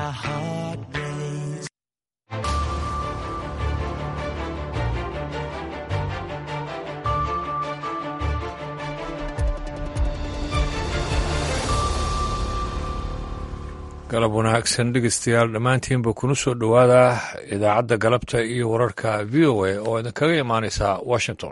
my heart race. galab wanaagsan dhegeystayaal dhammaantiinba kuna soo dhowaada idaacadda galabta iyo wararka v o a oo idinkaga imaanaysa washington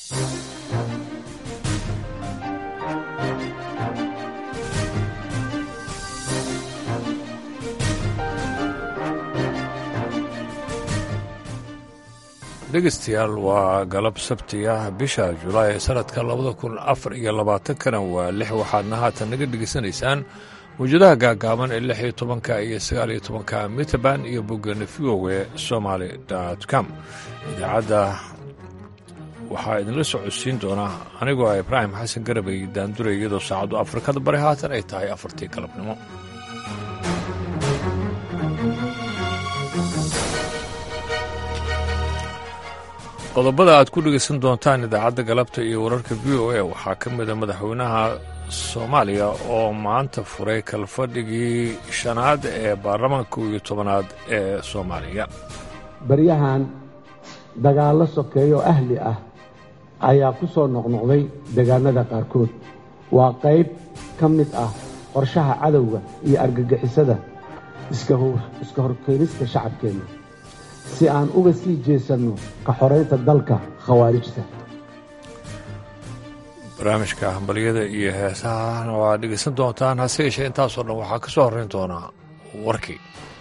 dhegeystayaal waa galab sabti ah bisha julaay ee sanadka labada kun afar iyo labaatankana waa lix waxaadna haatan naga dhegeysanaysaan mawjadaha gaagaaban ee lix iyo tobanka iyo sagaal iyo tobanka mitrband iyo boggana v o e somaly com idaacadda waxaa idinla socodsiin doona anigoo ah ibraahim xasan garabay daandure iyadoo saacaddu afrikada bari haatan ay tahay afartii galabnimo qodobada aad ku dhegaysan doontaan idaacadda galabta iyo wararka v o a waxaa ka mida madaxweynaha soomaaliya oo maanta furay kalfadhigii shanaad ee baarlamaanka iyo tobanaad ee soomaaliya baryahan dagaallo sokeeyo ahli ah ayaa ku soo noqnoqday deegaanada qaarkood waa qayb ka mid ah qorshaha cadowga iyo argagixisada iska horkeenista shacabkeenna si aan uga sii jeesanno ka xoraynta dalka khawaarijta barnaamijka hambalyada iyo heesahana waa dhegaysan doontaan hase yeeshee intaasoo dhan waxaa ka soo horrayn doonaa warkii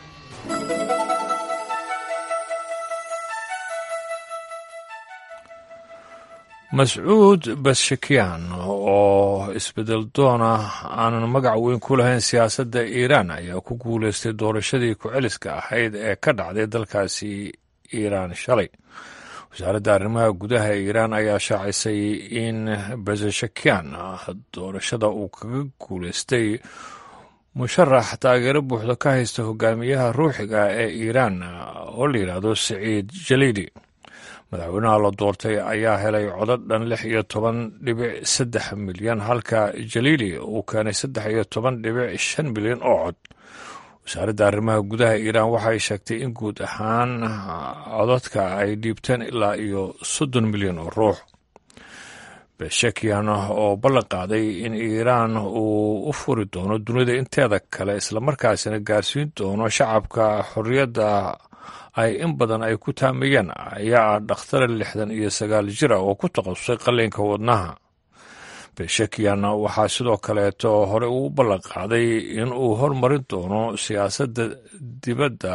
mascuud bashakiyan oo isbedel doona aanan magac weyn ku lahayn siyaasadda iiraan ayaa ku guulaystay doorashadii ku-celiska ahayd ee ka dhacday dalkaasi iiraan shalay wasaaradda arrimaha gudaha ee iiraan ayaa shaacisay in basashakiyan doorashada uu kaga guulaystay musharax taageero buuxda ka haysta hogaamiyaha ruuxiga ee iiraan oo la yidhaahdo saciid jaliidi madaxweynaha la doortay ayaa helay codad dhan lix iyo toban dhibic saddex milyan halka jaliili uu keenay saddex iyo toban dhibic shan milyan oo cod wasaaradda arrimaha gudaha iiraan waxay sheegtay in guud ahaan codadka ay dhiibteen ilaa iyo soddon milyan oo ruux beshakiyan oo ballan qaaday in iiraan uu u furi doono dunida inteeda kale islamarkaasina gaarsiin doono shacabka xorriyadda ay in badan ay ku taamayeen ayaa ah dhakhtara lixdan iyo sagaal jir ah oo ku takhasusay qalliinka wadnaha beshakiyan waxaa sidoo kaleeto hore uu ballan qaaday in uu hormarin doono siyaasadda dibadda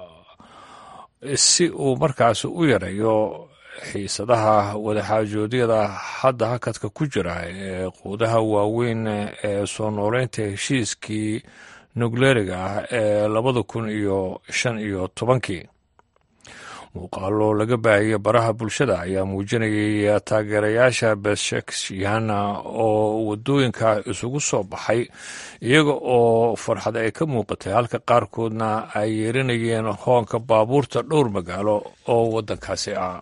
si uu markaas u yareeyo xiisadaha wadaxaajoodyada hadda hakadka ku jira ee quudaha waaweyn ee soo nooleynta heshiiskii nukleeriga ah ee labada kun iyo shan iyo tobankii muuqaalo laga baahiyey baraha bulshada ayaa muujinayay taageerayaasha beshakshiyan oo waddooyinka isugu soo baxay iyaga oo farxad ay ka muuqatay halka qaarkoodna ay yeerinayeen hoonka baabuurta dhowr magaalo oo waddankaasi ah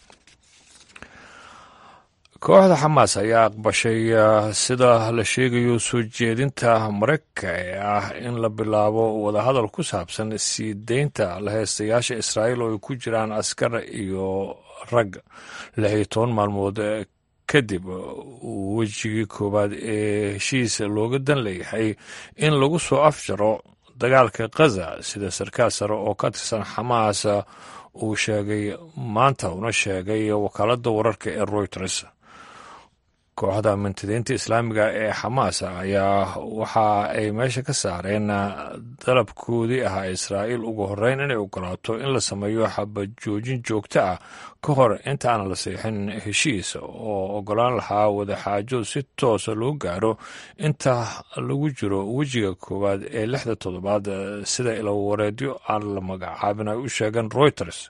kooxda xamaas ayaa aqbashay sida la sheegayo soo jeedinta maraykanka ee ah in la bilaabo wadahadal ku saabsan sii deynta la heystayaasha israa'iil oo ay ku jiraan askar iyo rag lix iyo toban maalmood kadib wejigii koowaad ee heshiis looga dan leeyahay in lagu soo afjaro dagaalka khaza sida sarkaal sare oo ka tirsan xamaas uu sheegay maanta una sheegay wakaaladda wararka ee reuters kooxda mintidiinta islaamiga ee xamaas ayaa waxa ay meesha ka saareen dalabkoodii ahaa israa'iil ugu horreyn inay ogolaato in la sameeyo xabajoojin joogto ah ka hor inta aan la seexin heshiis oo ogolaan lahaa wadaxaajo si toosa loo gaaro inta lagu jiro wejiga koowaad ee lixda toddobaad sida ilawareedyo aan la magacaabin ay u sheegeen reuters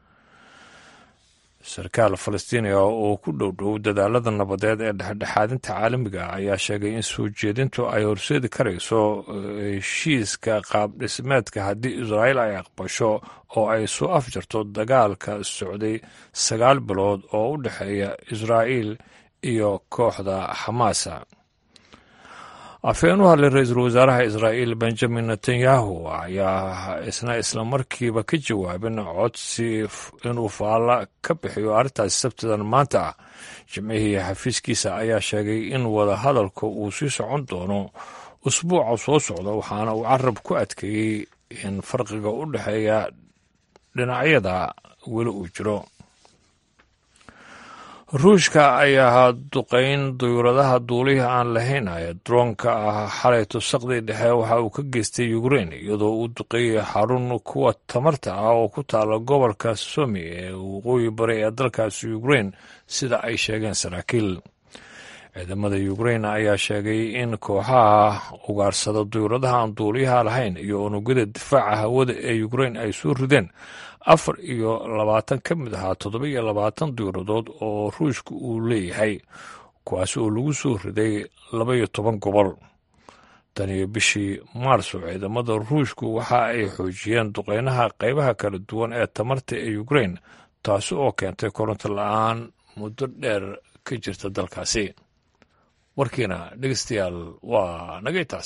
sarkaal falastiiniga oo ku dhow dhow dadaalada nabadeed ee dhexdhexaadinta caalamiga ayaa sheegay in soo jeedintu ay horseedi karayso heshiiska qaab dhismeedka haddii israa'iil ay aqbasho oo ay soo afjarto dagaalka socday sagaal bilood oo u dhexeeya israa'iil iyo kooxda xamaasa afhayeen u hadlay ra-iisul wasaaraha israa'iil benjamin netanyahu ayaa isna islamarkiiba ka jawaabin codsi inuu faalla ka bixiyo arrintaasi sabtidan maanta ah jimcihii xafiiskiisa ayaa sheegay in wada hadalka uu sii socon doono usbuuca soo socda waxaana uu carab ku adkeeyey in farqiga u dhexeeya dhinacyada weli uu jiro ruushka ayaa duqayn duyuuradaha duulihii aan lahayn ee droonka ah xalay tusaqdii dhexe waxa uu ka geystay ukrein iyadoo uu duqeeyay xarun kuwa tamarta ah oo ku taala gobolka somi ee waqooyi bari ee dalkaasi ukrein sida ay sheegeen saraakiil ciidamada ukrein ayaa sheegay in kooxaha ugaarsada duyuuradaha aan duuliyaha lahayn iyo unugyada difaaca hawada ee ukrein ay soo rideen afar iyo labaatan ka mid ahaa toddoba iyo labaatan duyuuradood oo ruushka uu leeyahay kuwaasi oo lagu soo riday laba iyo toban gobol tan iyo bishii maarso ciidamada ruushku waxa ay xoojiyeen duqeynaha qaybaha kala duwan ee tamarta ee ukrein taasi oo keentay koronto la-aan muddo dheer ka jirta dalkaasi warkiina dhegeystayaal waa nagay taas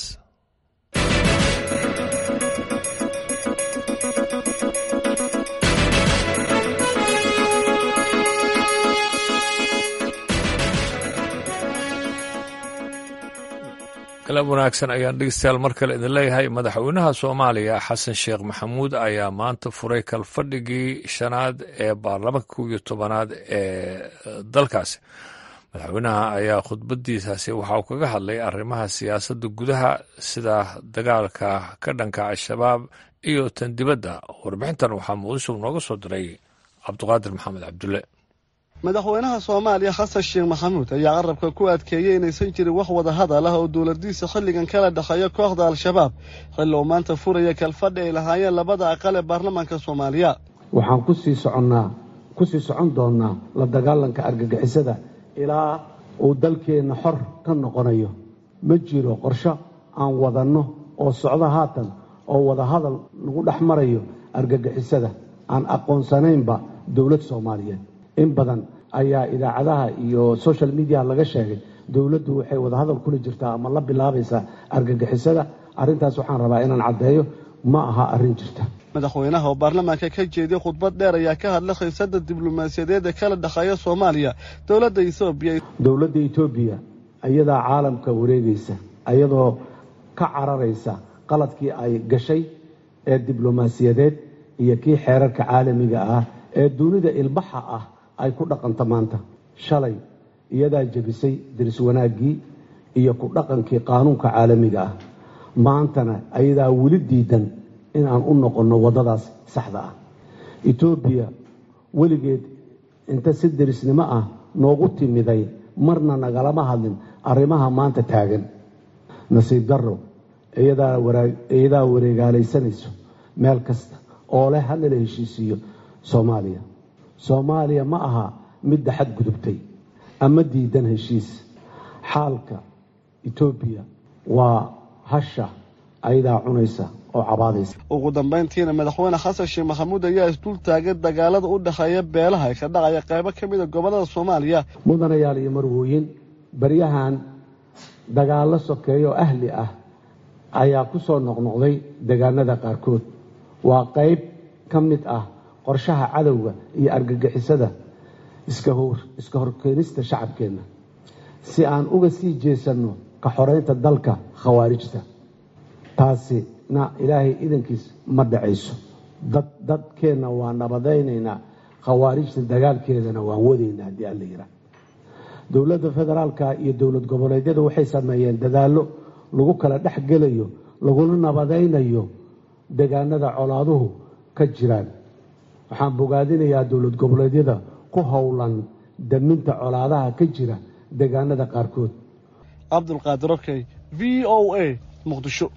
galab wanaagsan ayaan dhegeystayaal mar kale idin leeyahay madaxweynaha soomaaliya xasan sheekh maxamuud ayaa maanta furay kalfadhigii shanaad ee baarlamaanka kow iyo tobanaad ee dalkaasi madaxweynaha ayaa khudbadiisaasi waxa uu kaga hadlay arrimaha siyaasadda gudaha sida dagaalka ka dhanka al-shabaab iyo tan dibadda warbixintan waxaa muqdisho nooga soo diray cabduqaadir maxamed cabdulle madaxweynaha soomaaliya xasan sheekh maxamuud ayaa qarabka ku adkeeyey inaysan jirin wax wada hadal ah oo dowladiisa xilligan kala dhexeeya kooxda al-shabaab xilli uu maanta furaya kalfadhi ay lahaayeen labada aqal ee baarlamaanka soomaaliya waxaan kusii soconnaa kusii socon doonnaa la dagaalanka argagixisada ilaa uu dalkeenna xor ka noqonayo ma jiro qorsho aan wadanno oo socdo haatan oo wada hadal lagu dhex marayo argagixisada aan aqoonsanaynba dowlad soomaaliyeed in badan ayaa idaacadaha iyo social mediaha laga sheegay dowladdu waxay wadahadal kula jirtaa ama la bilaabaysaa argagixisada arrintaas waxaan rabaa inaan caddeeyo ma aha arrin jirta madaxweynaha oo baarlamaanka ka jeediyey khudbad dheer ayaa ka hadlay khiisada diblomaasiyadeed ee kala dhexeeya soomaaliya dowladda etoobiya dowladda etoobiya ayadaa caalamka wareegaysa ayadoo ka cararaysa qaladkii ay gashay ee diblomaasiyadeed iyo kii xeerarka caalamiga ah ee dunida ilbaxa ah ay ku dhaqanto maanta shalay iyadaa jebisay diris wanaaggii iyo ku dhaqankii qaanuunka caalamiga ah maantana ayadaa weli diidan inaan u noqonno waddadaas saxda ah etoobiya weligeed inta si derisnimo ah noogu timiday marna nagalama hadlin arrimaha maanta taagan nasiib darro iyadaa wareegaalaysanayso meel kasta oo leh hana la heshiisiiyo soomaaliya soomaaliya ma aha midda xadgudubtay ama diidan heshiis xaalka etoobiya waa hasha ayadaa cunaysa oo cabaadaysa ugu dambayntiina madaxweyne xasan sheekh maxamuud ayaa isdul taagay dagaalada u dhexeeya beelaha ee ka dhacaya qaybo ka mida gobollada soomaaliya mudanayaal iyo marwooyin baryahan dagaallo sokeeyo oo ahli ah ayaa ku soo noqnoqday deegaanada qaarkood waa qayb ka mid ah qorshaha cadowga iyo argagixisada iska horkeenista shacabkeenna si aan uga sii jeesanno ka xoraynta dalka khawaarijta taasina ilaahay idankiis ma dhacayso dadkeenna waa nabadaynaynaa khawaarijta dagaalkeedana waan wadaynaa haddii alla yidhaah dowladda federaalka iyo dowlad goboleedyada waxay sameeyeen dadaallo lagu kala dhex gelayo laguna nabadaynayo deegaanada colaaduhu ka jiraan waxaan bogaadinayaa dowlad goboleedyada ku howlan daminta colaadaha ka jira deegaanada qaarkood cabdulqaadir okey v o a muqdisho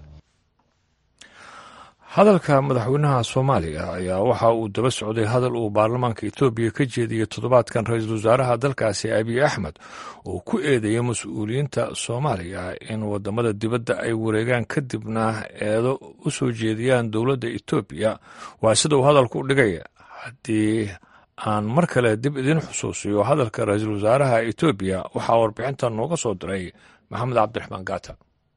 hadalka madaxweynaha soomaaliya ayaa waxa uu daba socday hadal uu baarlamaanka etoobiya ka jeediyey toddobaadkan ra-iisul wasaaraha dalkaasi abiy axmed oo ku eedeeyay mas-uuliyiinta soomaaliya in wadamada dibadda ay wareegaan kadibna eedo u soo jeediyaan dowladda etoobiya waa sida uu hadalku u dhigay haddii aan mar kale dib idin xusuusiyo hadalka ra-iisul wasaaraha etoobiya waxaa warbixintan nooga soo diray maxamed cabdiraxmaan gaata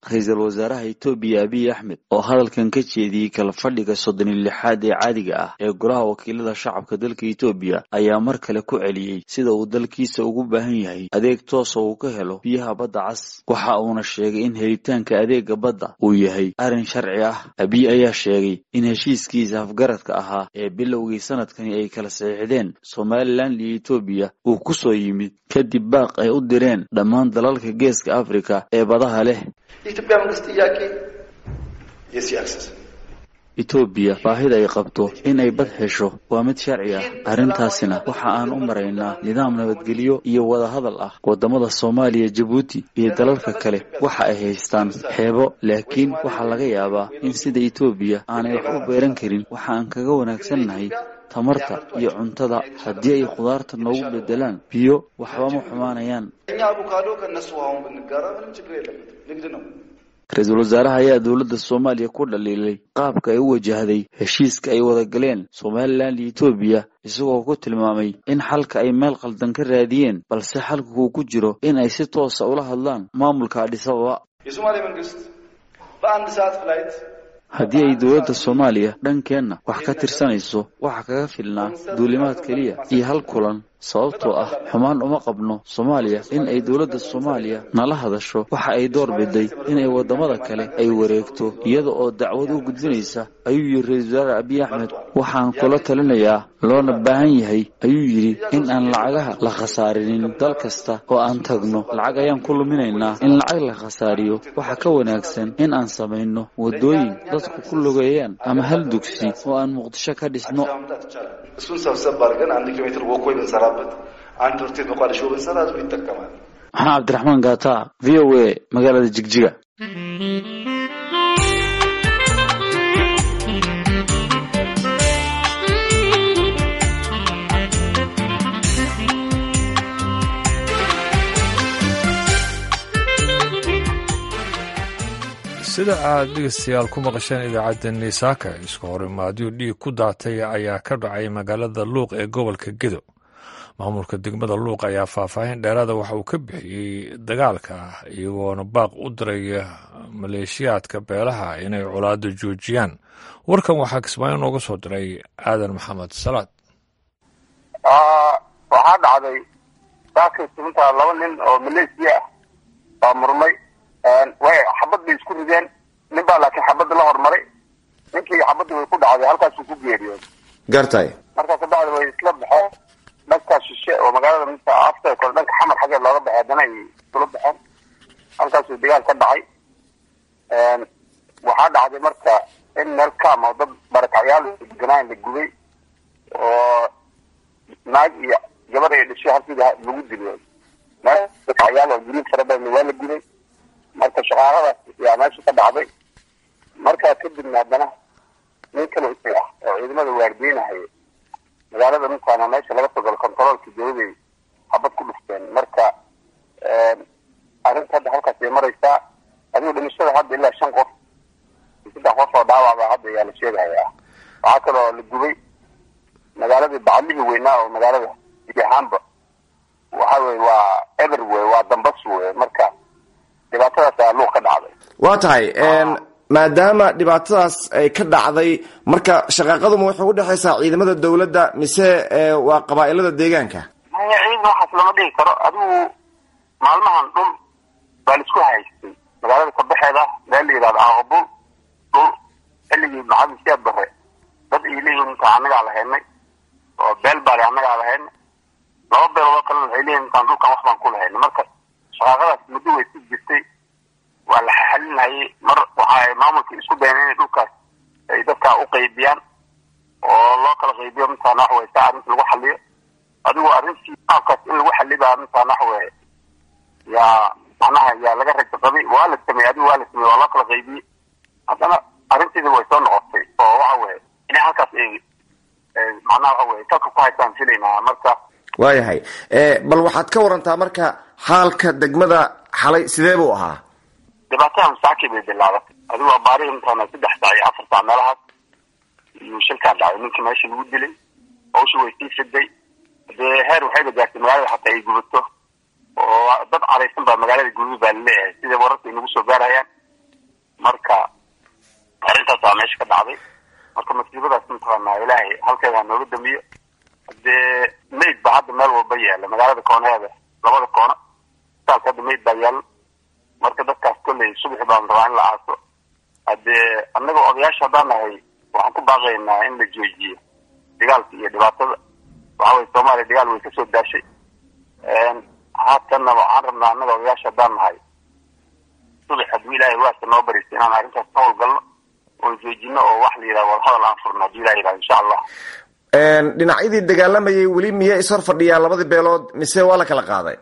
ra-iisul wasaaraha etoobiya abiy axmed oo hadalkan ka jeediyey kala fadhiga soddon iyo lixaad ee caadiga ah ee golaha wakiilada shacabka dalka etoobiya ayaa mar kale ku celiyey sida uu dalkiisa ugu baahan yahay adeeg toosa uu ka helo biyaha badda cas waxa uuna sheegay in helitaanka adeega badda uu yahay arrin sharci ah abiy ayaa sheegay in heshiiskiisa afgaradka ahaa ee bilowgii sanadkani ay kala saxiixdeen somalilan iyo etoobiya uu ku soo yimid kadib baaq ay u direen dhammaan dalalka geeska afrika ee badaha leh የኢትዮጵያ መንግስት ጥያቄ የሲ አክሰስ etoobiya baahida ay qabto in ay bad hesho waa mid sharci ah arrintaasina waxa aan u maraynaa nidaam nabadgelyo iyo wadahadal ah waddamada soomaaliya jabuuti iyo dalalka kale waxa ay haystaan xeebo laakiin waxaa laga yaabaa in sida etoobiya aanay wax u beeran karin waxa aan kaga wanaagsannahay tamarta iyo cuntada haddii ay khudaarta noogu bedelaan biyo waxba ma xumaanayaan እኛ አቮካዶ ከእነሱ አሁን ብንጋራ ምንም ችግር የለበትም ንግድ ነው ra-iisul wasaaraha ayaa dowladda soomaaliya ku dhaliilay qaabka ay u wajahday heshiiska ay wada galeen somalilan iyo etoobiya isagoo ku tilmaamay in xalka ay meel qaldan ka raadiyeen balse xalka uu ku jiro in ay si toosa ula hadlaan maamulka adhisababa የሶማሌ መንግስት በአንድ ሰዓት ፍላይት haddii ay dowladda soomaaliya dhankeenna wax ka tirsanayso waxa kaga filnaa duulimaad keliya iyo hal kulan sababtoo ah xumaan uma qabno soomaaliya in ay dowladda soomaaliya nala hadasho waxa ay door biday inay waddamada kale ay wareegto iyada oo dacwad u gudbinaysa ayuu yidhi ra-iisul wasaare abiy axmed waxaan kula talinayaa loona baahan yahay ayuu yidhi in aan lacagaha la khasaarinin dal kasta oo aan tagno lacag ayaan ku luminaynaa in lacag la khasaariyo waxa ka wanaagsan in aan samayno waddooyin dadku ku lugeeyaan ama hal dugsi oo aan muqdisho ka dhisno ማምጣት ይቻላል እሱን ሰብሰብ አድርገን አንድ ኪሎ ሜትር ወኮይ ብንሰራበት አንድ ትምህርት ቤት መቋደሾ ብንሰራ ህዝቡ ይጠቀማል maxaa cabdiraxmaan gaata v o a magaalada jigjiga sida aad dhegeystayaal ku maqasheen idaacadda niisaaka isku horimaadyo dhiig ku daatay ayaa ka dhacay magaalada luuq ee gobolka gedo maamulka degmada luuq ayaa faahfaahin dheeraada waxa uu ka bixiyey dagaalka iyagoona baaq u diraya maleeshiyaadka beelaha inay colaado joojiyaan warkan waxaa kismaayo nooga soo diray aadan maxamed salaad waxaa dhacday saakay sugunta laba nin oo maleesiya ah baa murmay way xabad bay isku rideen nin baa laakiin xabadda la hormaray ninkii xabadda way ku dhacday halkaasuu ku geeriyooday gartay marka kabacdi way isla baxeen dhanka shishe oo magaalada mita afta kole dhanka xamar xaggeed looga baxay haddana ay isula baxeen halkaasuu dagaal ka dhacay waxaa dhacday marka in meel kaam oo dad barakacyaal deganaan la gubay oo naag iyo gabar ay dhashay halkii lagu dilo meel barakacyaal oo guryo fara badan waa la gubay marka shaqaaladaas yaa meesha ka dhacday markaa kadibna haddana nin kale isay ah oo ciidamada waardiinahaya magaalada mintaana meesha laga soo galo controolka dawladay xabad ku dhufteen marka arrinta hadda halkaas ay maraysaa adigu dhimashada hadda ilaa shan qof saddex qof oo dhaawacba hadda ayaa la sheegahayaa waxaa kaloo la gubay magaaladii baclihii weynaa oo magaalada iyahaanba waxa weye waa eber wey waa dambas wey marka dhibaatadaas ayaa luuq ka dhacday waa tahay maadaama dhibaatadaas ay ka dhacday marka shaqaaqaduma waxay u dhexaysaa ciidamada dowladda mise waa qabaa-ilada deegaanka maya ciidan waxaas lama dhigi karo adigu maalmahan dhul baa la isku haystay magaalada kabaxeeda meel la yidhahdo aaqabul dhul xilligii maxamed siyaad bare dad ay leeyihiin intaan annagaa lahaynay oo beel baale annagaa lahaynay laba beeloodoo kalena waxay leeyihin intaan dhulkan wax baan ku lahaynay marka shaqaaqadaas muddo way si jirtay waa la xalinhayay mar waxa maamulka isku dayan inay dhulkaas ay dadkaa u qaybiyaan oo loo kala qaybiyo mintaan wax weye saa arrinta lagu xaliyo adigu arrintii qaabkaas in lagu xalibaa mintaan wax weye yaa macnaha yaa laga rajo qabay waa la sameeyey adigu waa la sameeyey waa loo kala qaybiyey haddana arrinteeda way soo noqotay oo waxa weye inay halkaas ay macnaha waxa weye salka ku haystaan filaynaa marka waayahay bal waxaad ka warantaa marka xaalka degmada xalay sidee buu ahaa dhibaatada masaaki bay bilaabatay adigu waa baarihi intaana saddex saac iyo afar saac meelahaas iyo shilkaan dhacay ninkii meesha lagu dilay hawsha way sii fiday dee heer waxayba gaartay magaalada xataa ay gubato oo dad caraysan baa magaalada guduud baa laleeyahay sida wararka ay nagu soo gaarayaan marka arrintaas waa meesha ka dhacday marka masiibadaas mataqaanaa ilaahay halkeeda ha nooga damiyo hadee mayd baa hadda meel walba yaala magaalada koonaheeda labada koona isbitaalka hadda mayd baa yaala marka dadkaas kolley subaxi baan rabaa in la aaso haddee annaga odayaasha haddaan nahay waxaan ku baaqaynaa in la joojiyo dagaalka iyo dhibaatada waxa weye soomaaliya dagaal way kasoo daashay haatanna waxaan rabnaa annaga odayaasha haddaan nahay subax hadduu ilaahay waasa noo bariso inaan arrintaas ka howlgalno oo joojino oo wax la yidhaha wadahadal aan furno hadduu ilaha yidhaha insha allah dhinacyadii dagaalamayay weli miya ishor fadhiyaan labadii beelood mise waa la kala qaaday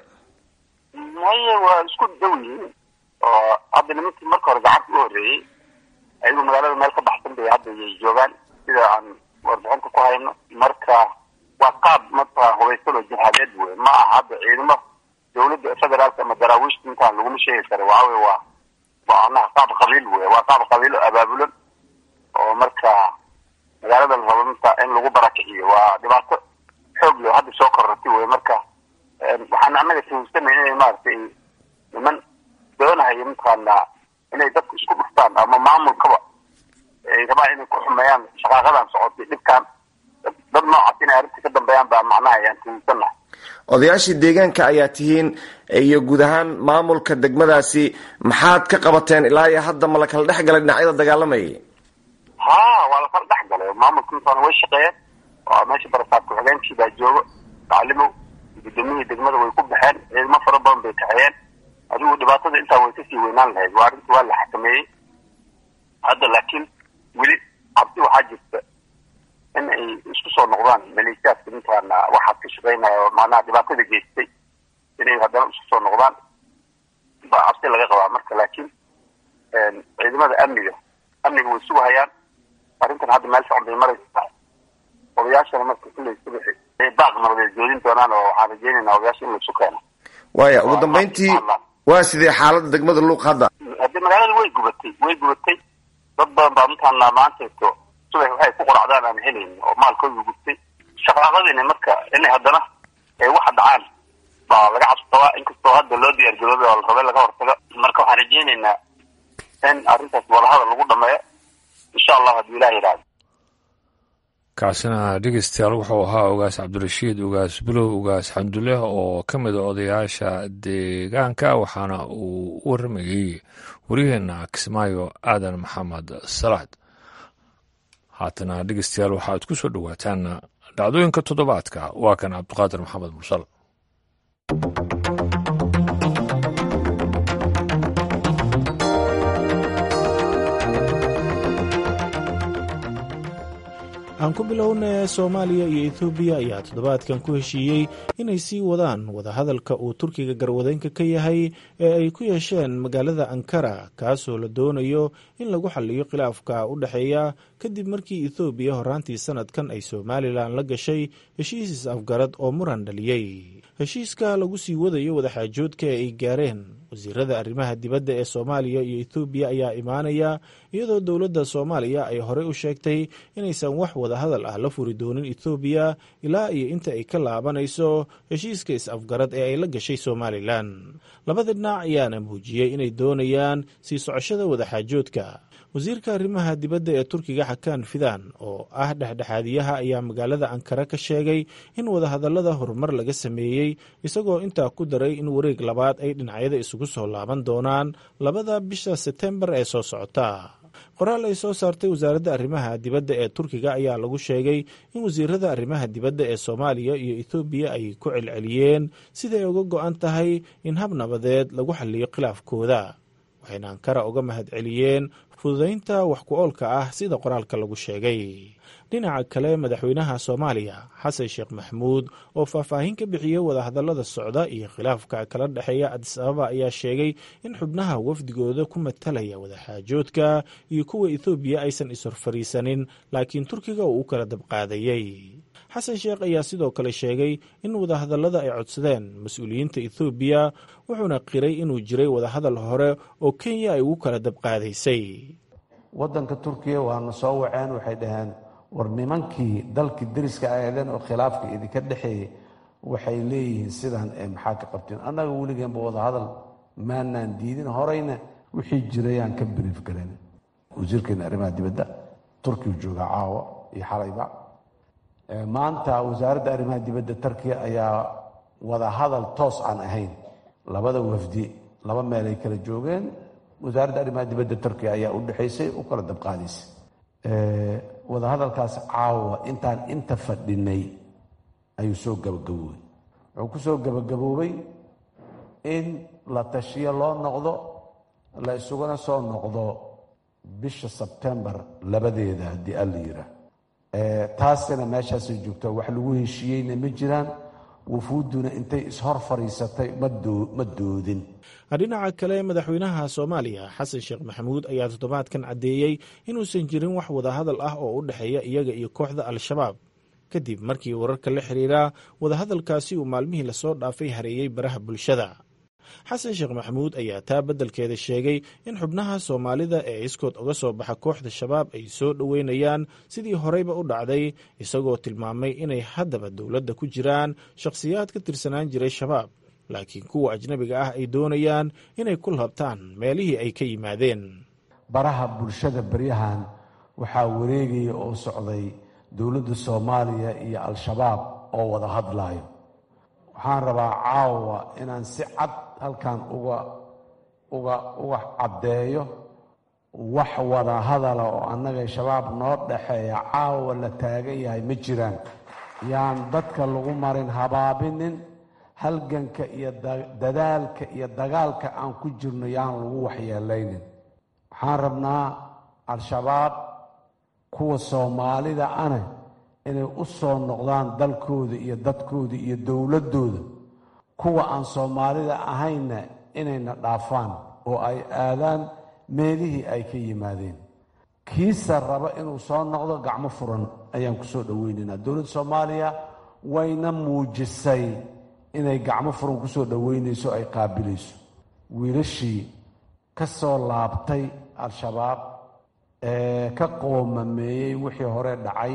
maye waa isku dhow yihiin oo hadda nimankii marka hore gacanta u horreeyey ayagu magaalada meel ka baxsan bay hadda yay joogaan sida aan warbixinta ku hayno marka waa qaab marka hubaysan oo jihaadeed wey ma aha hadda ciidamo dawladda federaalka ama daraawiishta intaan laguma sheegi karo waxa wey waa waa anaha qaab qabiil wey waa qaab qabiil oo abaabulan oo marka magaalada la rabo minta in lagu barakiciyo waa dhibaato xoog leh hadda soo korortay wey marka waxaan annaga fahamsanay inay maaragtay niman doonahayo mataqaanaa inay dadku isku dhuftaan ama maamulkaba ay rabaan inay ku xumeeyaan shaqaaqadan socotay dhibkaan dad noocaas inay arrinta ka dambeeyaan baa macnaha ayaan fahamsanahay odayaashii deegaanka ayaa tihiin iyo guud ahaan maamulka degmadaasi maxaad ka qabateen ilaa iyo hadda ma la kala dhex galay dhinacyada dagaalamayay ha waa lakala dhex galay maamulka intaana way shaqeeyeen waa meesha barasaab ku-xigeenkii baa joogo taclimow gudoomiyihii degmada way ku baxeen ciidamo fara badan bay kaxeeyeen adigu dhibaatada intaa way kasii weynaan lahayd waa arrinta waa la xakameeyey hadda laakiin weli cabsi waxaa jirta in ay isku soo noqdaan maleeshiyaadka mataqaana waxaad ka shaqeynaya oo macnaha dhibaatada geystay inay haddana isku soo noqdaan baa cabsi laga qabaa marka laakiin ciidamada amniga amniga way sugahayaan arrintan hadda meel socon bay maraysa odayaashana marka kulley subaxi ay baaq nabadeed joodin doonaan oo waxaan rajeynaynaa odayaasha in laisu keeno waaya ugu dambeyntii waa sidee xaalada degmada luuq hadda haddii magaalada way gubatay way gubatay dad badan baa mataqaana maantayto subax waxay ku qoracdaan aan helayn oo maalkooda gubtay shaqaaqadiina marka inay haddana ay waxa dhacaan baa laga cabsabaa inkastoo hadda loo diyaar garoobay oo la rabay laga hortago marka waxaan rajeynaynaa in arrintaas wadahadal lagu dhameeyo insha allah hadduu ilah yidhaahdo kaasina dhegeystayaal wuxuu ahaa ogaas cabdirashiid ogaas bilow ogaas xamdule oo ka mid a odayaasha deegaanka waxaana uu u waramayey waryaheena kismaayo aadan maxamed salaad haatana dhegeystayaal waxaad ku soo dhowaataan dhacdooyinka toddobaadka waa kan cabdiqaadir maxamed mursal aan ku bilowna soomaaliya iyo etoobiya ayaa toddobaadkan ku heshiiyey inay sii wadaan wadahadalka uu turkiga garwadeenka ka yahay ee ay ku yeesheen magaalada ankara kaasoo la doonayo in lagu xaliyo khilaafka u dhexeeya kadib markii ethoobiya horaantii sanadkan ay somalilan la gashay heshiis is-afgarad oo muran dhaliyey heshiiska lagu sii wadayo wadaxaajoodka ee ay gaareen wasiirada arrimaha dibadda ee soomaaliya iyo ethoobiya ayaa imaanaya iyadoo dowladda soomaaliya ay horey u sheegtay inaysan wax wadahadal ah la furi doonin ethoobiya ilaa iyo inta ay ka laabanayso heshiiska is-afgarad ee ay la gashay somalilan labada dhinac ayaana muujiyey inay doonayaan sii socoshada wadaxaajoodka wasiirka arrimaha dibadda ee turkiga xakaan fidan oo ah dhexdhexaadiyaha ayaa magaalada ankara ka sheegay in wadahadallada horumar laga sameeyey isagoo intaa ku daray in wareeg labaad ay dhinacyada isugu soo laaban doonaan labada bisha setembar ee soo socota qoraal ay soo saartay wasaaradda arrimaha dibadda ee turkiga ayaa lagu sheegay in wasiirada arrimaha dibadda ee soomaaliya iyo ethoobiya ay ku celceliyeen siday uga go-an tahay in hab nabadeed lagu xaliyo khilaafkooda waxayna ankara uga mahadceliyeen fududaynta wax ku oolka ah sida qoraalka lagu sheegay dhinaca kale madaxweynaha soomaaliya xasan sheekh maxmuud oo faahfaahin ka bixiyey wadahadallada socda iyo khilaafka kala dhexeeya adis ababa ayaa sheegay in xubnaha wafdigooda ku matalaya wadaxaajoodka iyo kuwa ethoobiya aysan ishorfariisanin laakiin turkiga uu u kala dabqaadayey xasan sheekh ayaa sidoo kale sheegay in wadahadallada ay codsadeen mas-uuliyiinta ethoobiya wuxuuna qiray inuu jiray wadahadal hore oo kenya ay ugu kala dabqaadaysay waddanka turkiya waana soo waceen waxay dhaheen war nimankii dalkii deriska aadeen oo khilaafka idinka dhexeeyey waxay leeyihiin sidan ee maxaa ka qabteen annaga weligeenba wadahadal maanaan diidin horeyna wixii jiray aan ka brief garan wasiirkeena arrimaha dibadda turkiya jooga caawa iyo xalayba maanta wasaaradda arrimaha dibadda turkiya ayaa wada hadal toos aan ahayn labada wafdi laba meel ay kala joogeen wasaaradda arrimaha dibadda turkiya ayaa u dhexaysay u kala dabqaadaysay wada hadalkaas caawa intaan inta fadhinay ayuu soo gabagaboobay wuxuu ku soo gabagaboobay in la tashiyo loo noqdo la isuguna soo noqdo bisha sebtembar labadeeda haddii alla yiraa taasina meeshaasay joogto wax lagu heshiiyeyna ma jiraan wufuudduna intay ishor fadhiisatay ma doodin dhinaca kale madaxweynaha soomaaliya xasan sheekh maxamuud ayaa toddobaadkan caddeeyey inuusan jirin wax wadahadal ah oo u dhexeeya iyaga iyo kooxda al-shabaab kadib markii wararka la xiriira wadahadalkaasi uu maalmihii lasoo dhaafay hareeyey baraha bulshada xasan sheekh maxamuud ayaa taa beddelkeeda sheegay in xubnaha soomaalida ee iskood uga soo baxa kooxda shabaab ay soo dhoweynayaan sidii horeyba u dhacday isagoo tilmaamay inay haddaba dowladda ku jiraan shakhsiyaad ka tirsanaan jiray shabaab laakiin kuwa ajnabiga ah ay doonayaan inay ku labtaan meelihii ay ka yimaadeen baraha bulshada baryahan waxaa wareegaya oo socday dowladda soomaaliya iyo al-shabaab oo wada hadlaayo waxaan rabaa caawa inaan si cad halkan uga uga uga caddeeyo wax wada hadala oo annaga shabaab noo dhaxeeya caawa la taagan yahay ma jiraan yaan dadka lagu marin habaabinin halganka iyo dadaalka iyo dagaalka aan ku jirno yaan lagu waxyeelaynin waxaan rabnaa al-shabaab kuwa soomaalida ane inay u soo noqdaan dalkooda iyo dadkooda iyo dowladdooda kuwa aan soomaalida ahaynna inayna dhaafaan oo ay aadaan meelihii ay ka yimaadeen kiisa raba inuu soo noqdo gacmo furan ayaan ku soo dhoweynaynaa dowladda soomaaliya wayna muujisay inay gacmo furan ku soo dhoweynayso ay qaabilayso wiilashii ka soo laabtay al-shabaab ee ka qoomameeyey wixii hore dhacay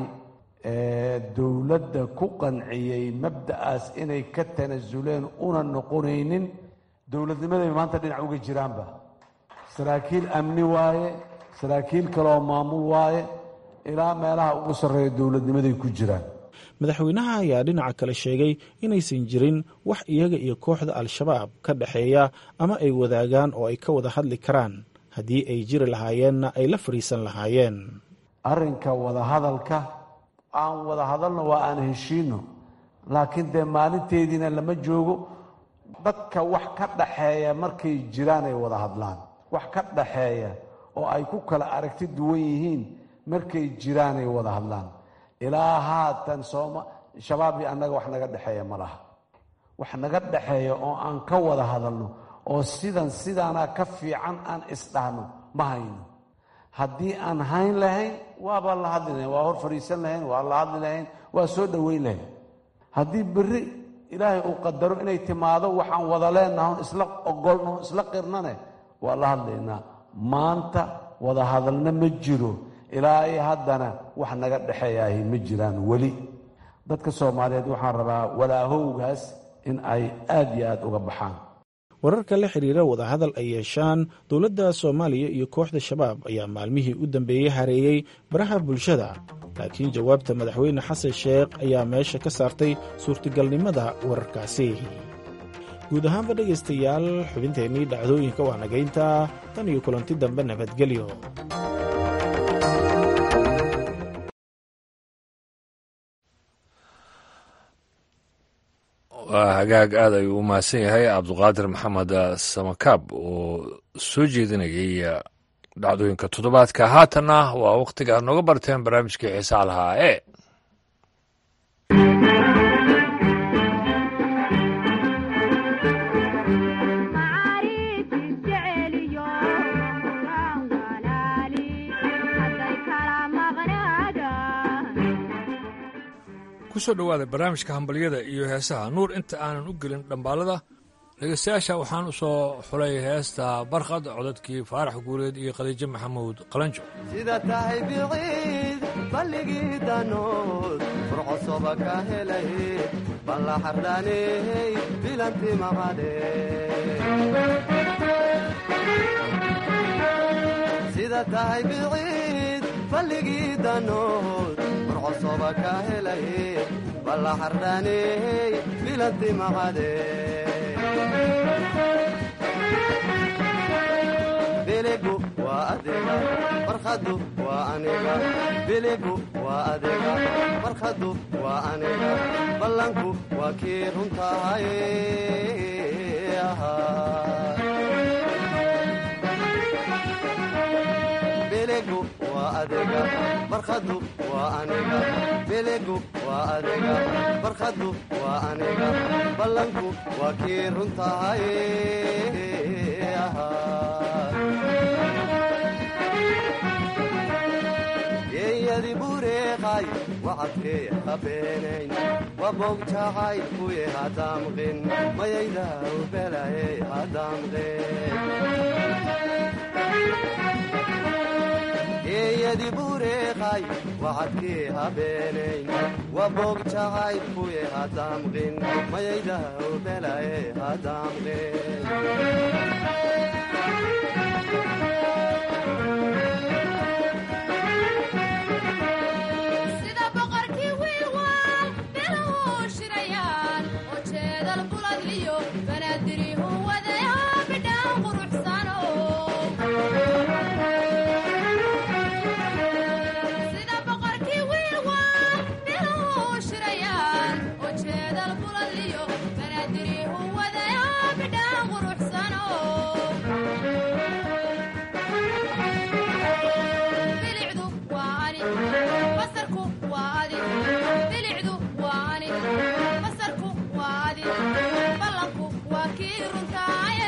ee dowladda ku qanciyey mabda'aas inay ka tanasuleen una noqonaynin dowladnimaday maanta dhinac uga jiraanba saraakiil amni waaye saraakiil kaleoo maamul waaye ilaa meelaha ugu sarreeya dowladnimaday ku jiraan madaxweynaha ayaa dhinaca kale sheegay inaysan jirin wax iyaga iyo kooxda al-shabaab ka dhexeeya ama ay wadaagaan oo ay ka wada hadli karaan haddii ay jiri lahaayeenna ay la fadhiisan lahaayeen arrinka wadahadalka aan wada hadalno waa aan heshiino laakiin dee maalinteediina lama joogo dadka wax ka dhaxeeya markay jiraan ay wada hadlaan wax ka dhaxeeya oo ay ku kala aragti duwan yihiin markay jiraan ay wada hadlaan ilaa haatan sooma shabaab iyo annaga wax naga dhexeeya ma laha wax naga dhexeeya oo aan ka wada hadalno oo sidan sidaanaa ka fiican aan isdhahno ma hayno haddii aan hayn lahayn waaba la hadli lahayn waa hor fadhiisan lahayn waa la hadli lahayn waa soo dhoweyn lahayn haddii berri ilaahay uu qadaro inay timaado waxaan wada leenaha isla ogolno isla qirnane waa la hadlaynaa maanta wada hadalna ma jiro ilaa ay haddana wax naga dhexeeyaahi ma jiraan weli dadka soomaaliyeed waxaan rabaa walaahowgaas in ay aad iyo aad uga baxaan wararka la xiriira wadahadal ay yeeshaan dowladda soomaaliya iyo kooxda shabaab ayaa maalmihii u dambeeyey hareeyey baraha bulshada laakiin jawaabta madaxweyne xasan sheekh ayaa meesha ka saartay suurtagalnimada wararkaasi guud ahaanba dhegaystayaal xubinteennii dhacdooyinka waa nagaynta tan iyo kulanti dambe nabadgelyo waa hagaag aad ayuu u mahadsan yahay cabduqaadir maxamed samakaab oo soo jeedinayay dhacdooyinka toddobaadka haatanna waa wakhtiga aad nooga barteen barnaamijkii xiisaa lahaa ee kusoo dhowaada barnaamijka hambalyada iyo heesaha nuur inta aanan u gelin dhambaalada dhegeystayaasha waxaan u soo xulay heesta barkhad codadkii faarax guuleed iyo khadiijo maxamuud qalanjo sida tahay biciid balligii danood furcosoba ka helay balla xardhaney bilanti maqade sida tahay biciid balligii danood marcosoba ka helay balla xardhaney bilanti maqade biligu waa adiga farkhadu waa aniga biligu waa adiga farkhadu waa aniga ballanku waa kii runtahay biligu waa adiga farkhadu waa aniga biligu waa adiga farkhadu waa aniga ballanku waa kii runtahay geeyadi bureeqay wacadkee habeenayn waboog jacay kuye hadaamqin mayayda ubelaye hadaamqin geeyadi bureeqay wacadkee habeenayn waboog jacay kuye hadaamqin mayayda ubelaye hadaamqin sida boqorkii wiilwaal beelahuu shirayaan oo jeedal buladliyo banaadirihu wadayaa bidhaan quruxsano sida boqorkii wiilwaal beelahuu shirayaan oo jeedal buladliyo banaadirihu wadayaa bidhaan quruxsano bilicdu waa ani basarku waa adi bilicdu waa ani basarku waa adi ballanku waa kii runtaaye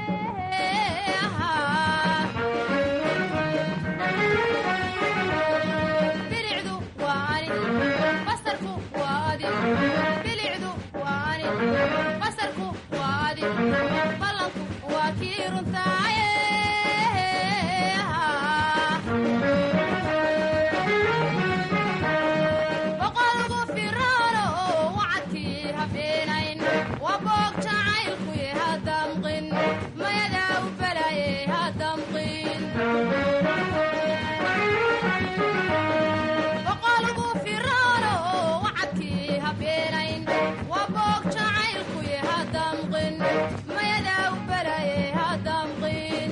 bilicdu waa ani basarku waa adi bilicdu waa ani basarku waa adi ballanku waa kii runtaaye boqolgu firaano oo wacadkii habeenayn waa boog jacaylkuye hadamqin mayadaa u balaye hadamqin boqolgu firaano oo wacadkii habeenayn waa boog jacaylkuye hadamqin mayadaa u balaye hadamqin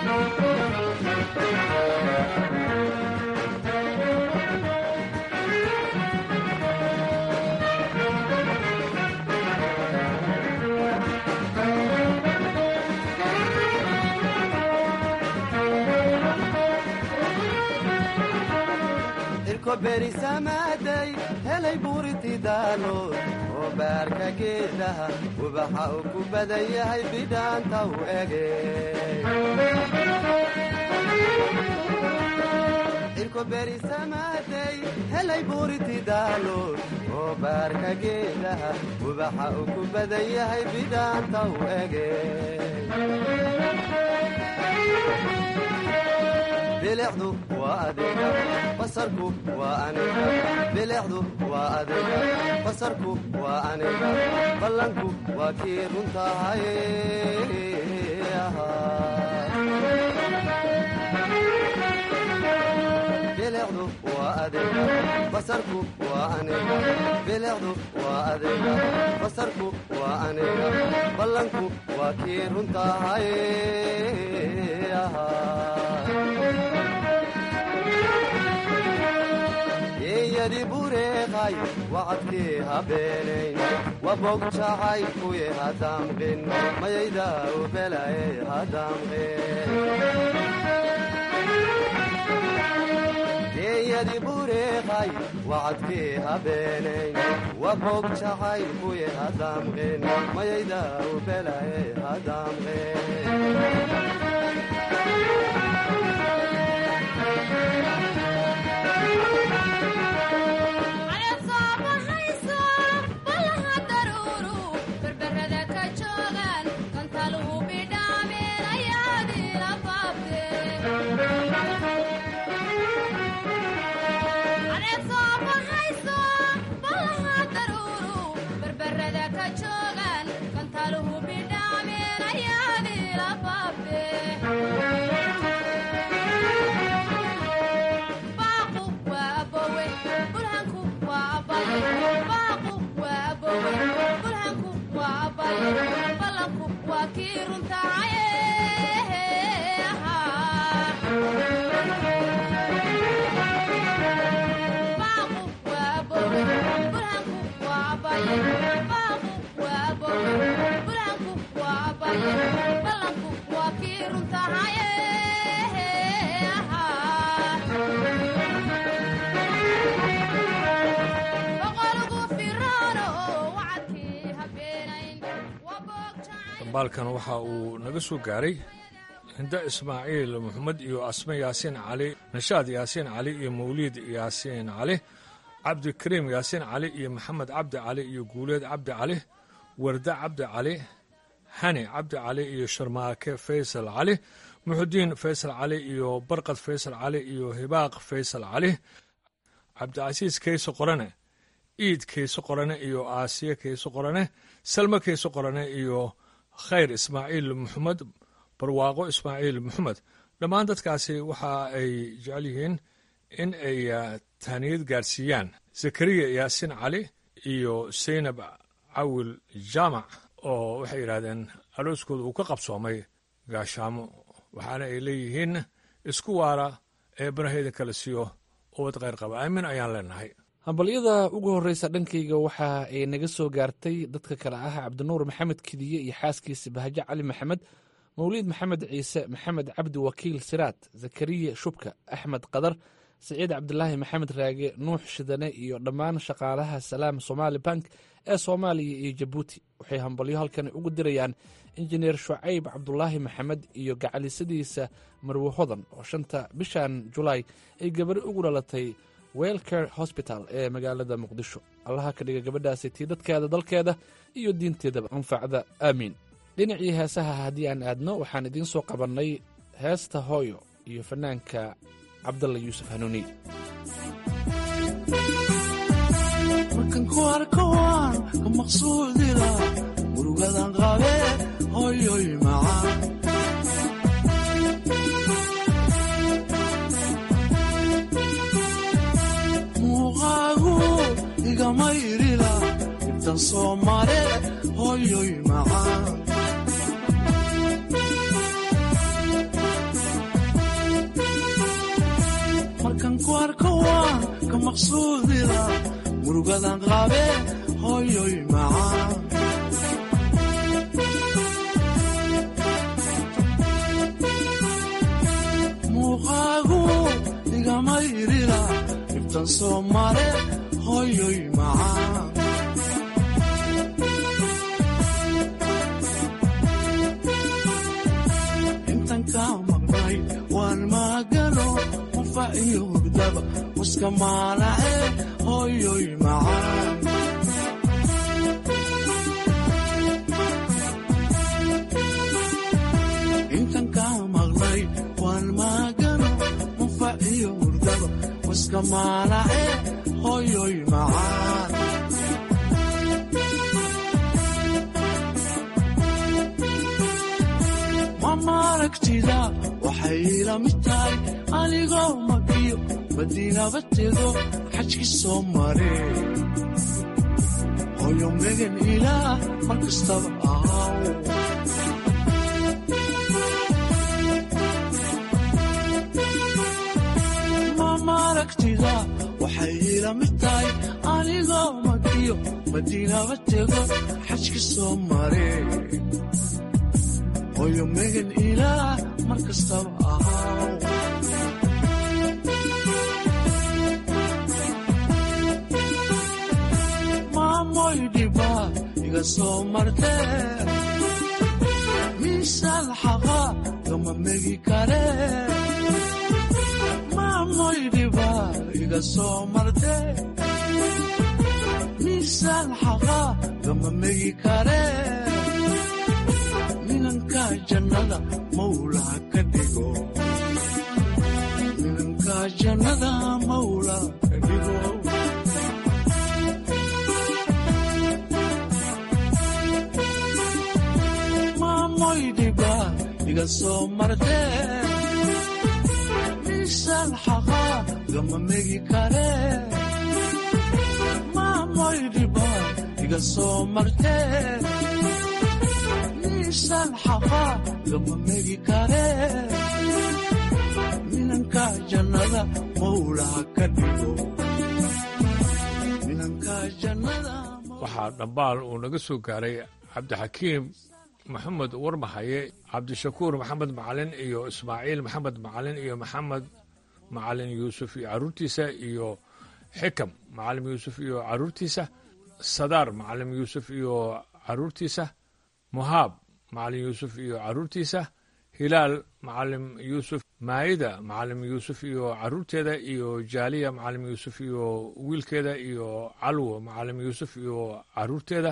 irko berisamaaday helay buuritidaalood oo baarka geedaha ubaxa uu ku badan yahay bidhaanta u ege irko berisamaaday helay buuritidaalood oo baarka geedaha ubaxa uu ku badan yahay bidhaanta u ege bilicdu waa adiga basarku waa aniga bilicdu waa adiga basarku waa aniga ballanku waa kii runtahay bilicdu waa adiga basarku waa aniga bilicdu waa adiga basarku waa aniga ballanku waa kii runtahay geeyadi bureeqay wacadkii habeenayn waboog jacay kuye hadaamqin mayayda ubelaye hadaamqin geeyadi bureeqay wacadkii habeenayn waboog jacay kuye hadaamqin mayayda ubelaye hadaamqin caleed soo baxayso ballaha daruuru berberada ka joogaan kantaluhu bidhaameen ayaadiila baabte caleed soo baxayso ballaha daruuru berber kii runtaaye baaqu waa boge burhanku waa baye baaqu waa boge burhanku waa baye ballanku waa kii runtaaye boqolgu firaano wacadkii habeenayn dambaalkan waxa uu naga soo gaaray hinda ismaaciil maxamed iyo asme yaasiin cali nashaad yaasiin cali iyo mawliid yaasiin cali cabdikariim yaasiin cali iyo maxamed cabdi cali iyo guuleed cabdi cali warda cabdi cali hani cabdi cali iyo sharmaake faysal cali muxudiin faysal cali iyo barqad faysal cali iyo hibaaq faysal cali cabdicasiis keyse qorane iid keyse qorane iyo aasiye keyse qorane salme keyse qorane iyo khayr ismaaciil maxamed barwaaqo ismaaciil maxamed dhammaan dadkaasi waxa ay jecel yihiin in ay tahniyad gaarsiiyaan zakariya yaasiin cali iyo saynab cawil jaamac oo waxay yidhaahdeen arooskooda uu ka qabsoomay gaashaamo waxaana ay leeyihiin isku waara ee banaheeda kala siiyo ubad kheyr qaba aamin ayaan leenahay hambalyada ugu horreysa dhankayga waxa ay naga soo gaartay dadka kale ah cabdinuur maxamed kidiye iyo xaaskiisa bahajo cali maxamed mawliid maxamed ciise maxamed cabdi wakiil siraad zakariya shubka axmed qadar siciid cabdilaahi maxamed raage nuux shidane iyo dhammaan shaqaalaha salaam somaali bank ee soomaaliya iyo jabuuti waxay hambalyo halkan ugu dirayaan injineer shucayb cabdulaahi maxamed iyo gacalisadiisa marwe hodan oo shanta bishan julaay ay gabari ugu dhalatay welcare hosbital ee magaalada muqdisho allaha ka dhiga gabadhaasi tii dadkeeda dalkeeda iyo diinteedaba anfacda aamiin dhinacii heesaha haddii aan aadno waxaan idiin soo qabannay heesta hooyo iyo fanaanka cabdalla yuusuf hanuuni markan ku arko waan ka maqsuudila murugadan qabe hoyoy macaan muuqaagu igama irila ibtan soo mare hoyoy macaan markan ku arko waan ka maqsuudila murugadan qabe hoyoy macaan muuqaagu igama irila ibtan soo mare hoyoy macaan intan kaa maqnay waan maagano qufa iyo hurdaba muska maalace hoyoy macaan intan kaa maqnay waan maagano qufa iyo hurdaba muska maalace hoyoy macaan mamaragtida waxay ila mid tahay anigoo makiyo madiinaba tego xajki soo mare hoyo megan ilaah mar kastaba ahaw mamaragtida waxay ila mid tahay anigoo makiyo madiinaba tego xajki soo mare hoyo megan ilaah mar kastaba ahaw maamoy dhiba iga soo marte miisaal xaqa gama megi kare maamoy dhiba iga soo marte miisaal xaqa gama megi kare minanka jannada mawlaa ka dhigo minanka jannada mawlaa ka dhigo maamoy dhiba iga soo marte miisaan xaqa gama megi kare maamoy dhiba iga soo marte misaan xafaa lama megi kare minanka jannada mawlaha ka dhigo minanka jannada waxaa dhambaal uu naga soo gaaray cabdixakiim maxamed warmahaye cabdishakuur maxamed macalin iyo ismaaciil maxamed macalin iyo maxamed macalin yuusuf iyo carruurtiisa iyo xikam macalim yuusuf iyo carruurtiisa sadaar macalim yuusuf iyo carruurtiisa muhaab macalim yuusuf iyo carruurtiisa hilaal macalim yuusuf maayida macalim yuusuf iyo carruurteeda iyo jaaliya macalim yuusuf iyo wiilkeeda iyo calwo macalim yuusuf iyo carruurteeda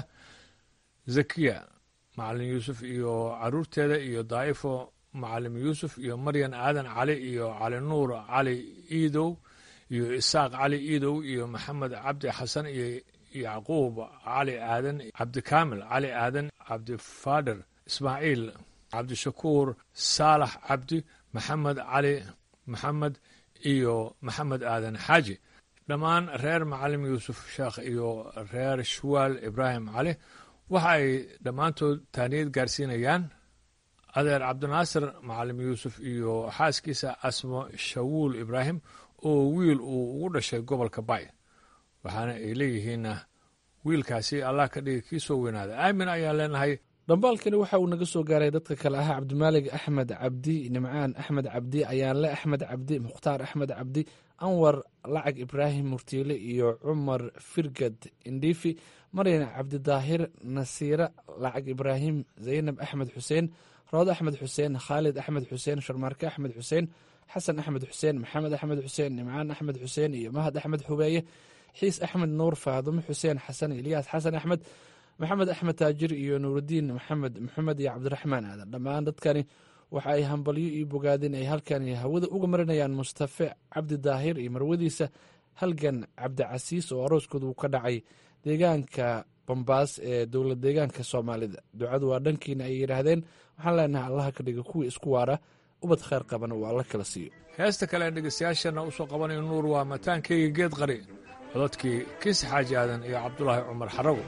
zakiya macalin yuusuf iyo carruurteeda iyo daa'ifo macalim yuusuf iyo maryan aadan cali iyo cali nuur cali iidow iyo isaaq cali iidow iyo maxamed cabdi xasan iyo yacquub cali aadan cabdikaamil cali aadan cabdifaader ismaaciil cabdishakuur saalax cabdi maxamed cali maxamed iyo maxamed aadan xaaji dhammaan reer macalim yuusuf sheekh iyo reer shuwaal ibraahim cali waxa ay dhammaantood taaniyad gaarsiinayaan adeer cabdinaasir macalim yuusuf iyo xaaskiisa asmo shawuul ibraahim oo wiil uu ugu dhashay gobolka bay waxaana ay leeyihiinna wiilkaasi allah ka dhigi kii soo weynaada aamin ayaan leenahay dhambaalkani waxa uu naga soo gaaray dadka kale ahaa cabdimaalig axmed cabdi nimcaan axmed cabdi ayaanle axmed cabdi mukhtaar axmed cabdi anwar lacag ibraahim murtiile iyo cumar firgad indhiifi maryan cabdidaahir nasiire lacag ibraahim zaynab axmed xuseen rood axmed xuseen khaalid axmed xuseen sharmaarke axmed xuseen xasan axmed xuseen maxamed axmed xuseen nimcaan axmed xuseen iyo mahad axmed xubeeye xiis axmed nuur faadumo xuseen xasan ilyaas xasan axmed maxamed axmed taajir iyo nuurudiin maxamed maxamed iyo cabdiraxmaan aadan dhammaan dadkani waxa ay hambalyo iyo bogaadin ay halkani hawada uga marinayaan mustafe cabdi daahir iyo marwadiisa halgan cabdicasiis oo arooskooda uu ka dhacay deegaanka bambaas ee dowlad deegaanka soomaalida ducadu waa dhankiina ay yidhaahdeen waxaan leenahay allaha ka dhiga kuwii isku waara ubad khayr qabana uu alla kala siiyo heesta kale ee dhegeystayaashana u soo qabanayo nuur waa mataankeyga geed qari codadkii kiis xaaji aadan iyo cabdulaahi cumar xarago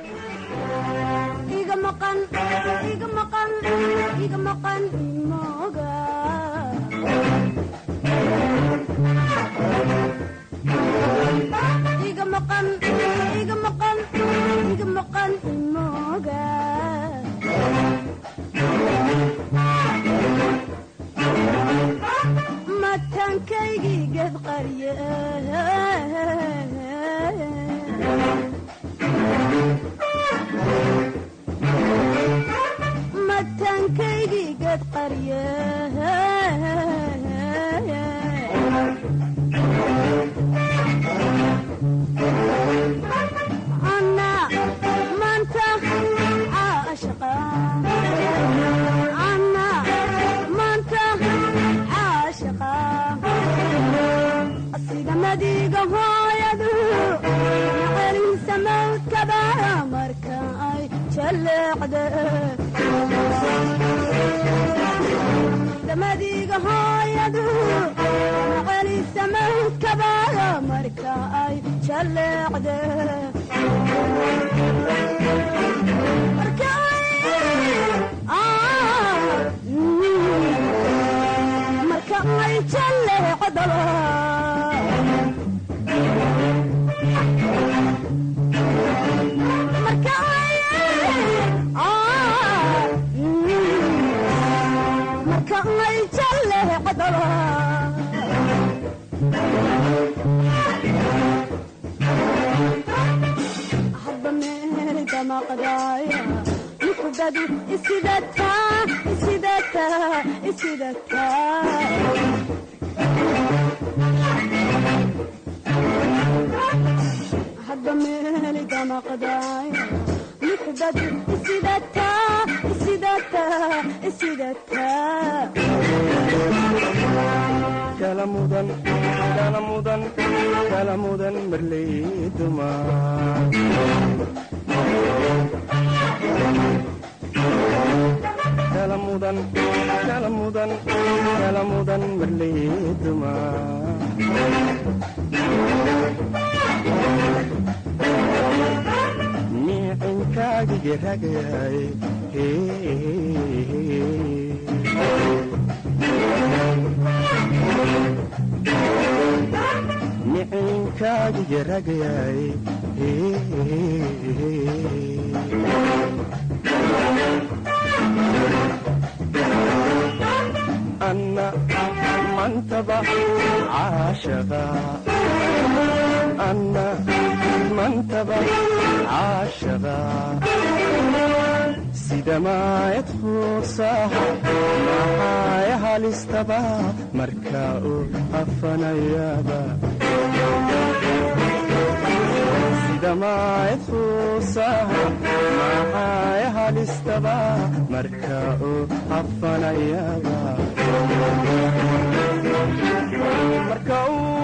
iga maqan iga maqan iga maqan imoga iga maqan iga maqan iga maqan imoga mataankaygii geed qarye mataankaygii geed qarye anna maanta caashaqa anna maanta caashaqa sida madiga hooyadu celinsa mawdkaba marka ay jaleecde madiga hooyadu celinsa mawdkaba marka ay jaleecde marka marka ay jaleecdaba marka ay jaleecdaba hadba meel damaqdaaya muxubadu isidataa isidataa isidataa hadba meel damaqdaaya muxubadu isidataa isidataa isidataa kala mudan kala mudan kala mudan marley dumar kala mudan kala mudan kala mudan marley dumar miicinkaagi ragayay micinkaagiga ragayay anna mantaba caashaqa anna mantaba caashaqa sida maayad fuursaha maxaaya halistaba marka uu afanayaba sida maayad fuursaha maxaaya halistaba marka uu afanayaba marka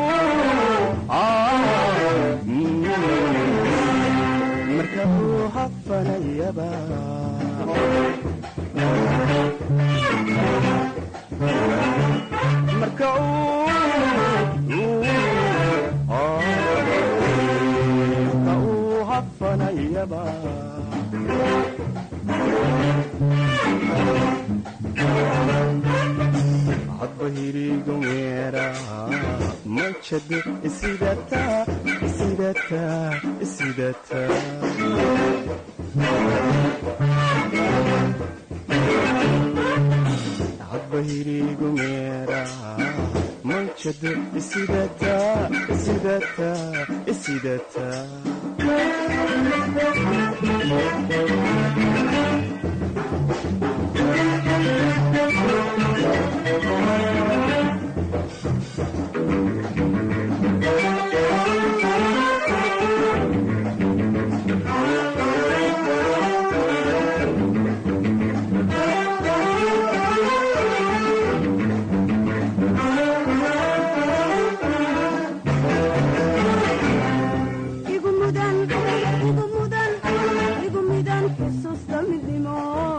marka uu hafanayaba marka marka uu hafanayaba hadba hirigu meera manjadu isidata isidata isidata hadba hirigu meera manjadu isidata isidata isidata igu mudan igu mudan igu mudan xusuusta midnimo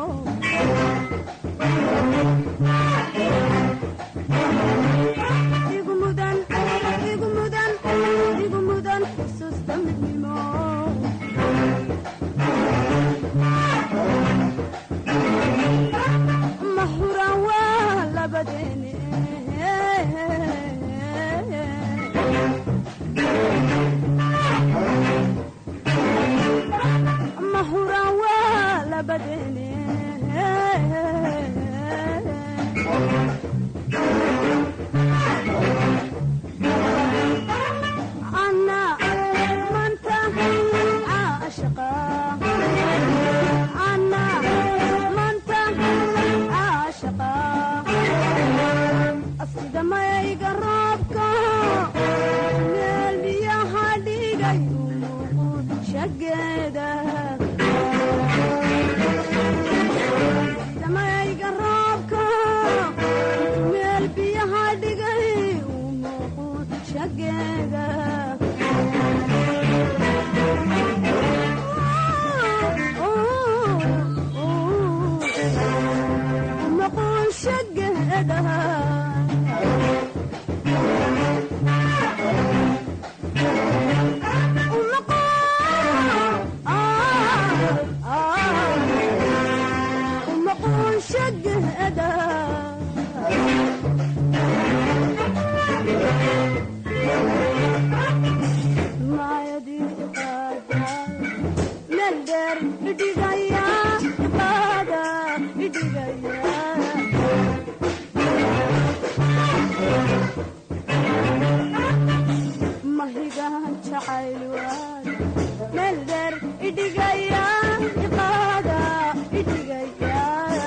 igu mudan igu mudan igu mudan xusuusta midnimo ma huran waa labadeene mahuran waa labadeene anna manta caashaqa anna manta caashaqa sida mayga roobka meel biyaha dhigay shageeda damayga roobka meel biyaha dhigay shageeda maqun shageeda umaqun shageeda maayadii iqaada meel dheer idhigaya iqaada idhigaya mahigaan jacayl waad meel dheer idhigaya iqaada idhigaya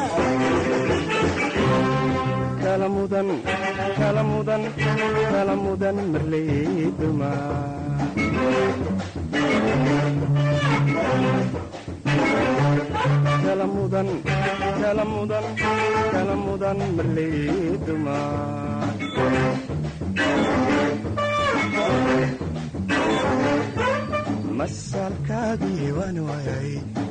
kala mudan kala mudan kala mudan marley duma kala mudan kala mudan kala mudan marley duma masalkaagii waan waayay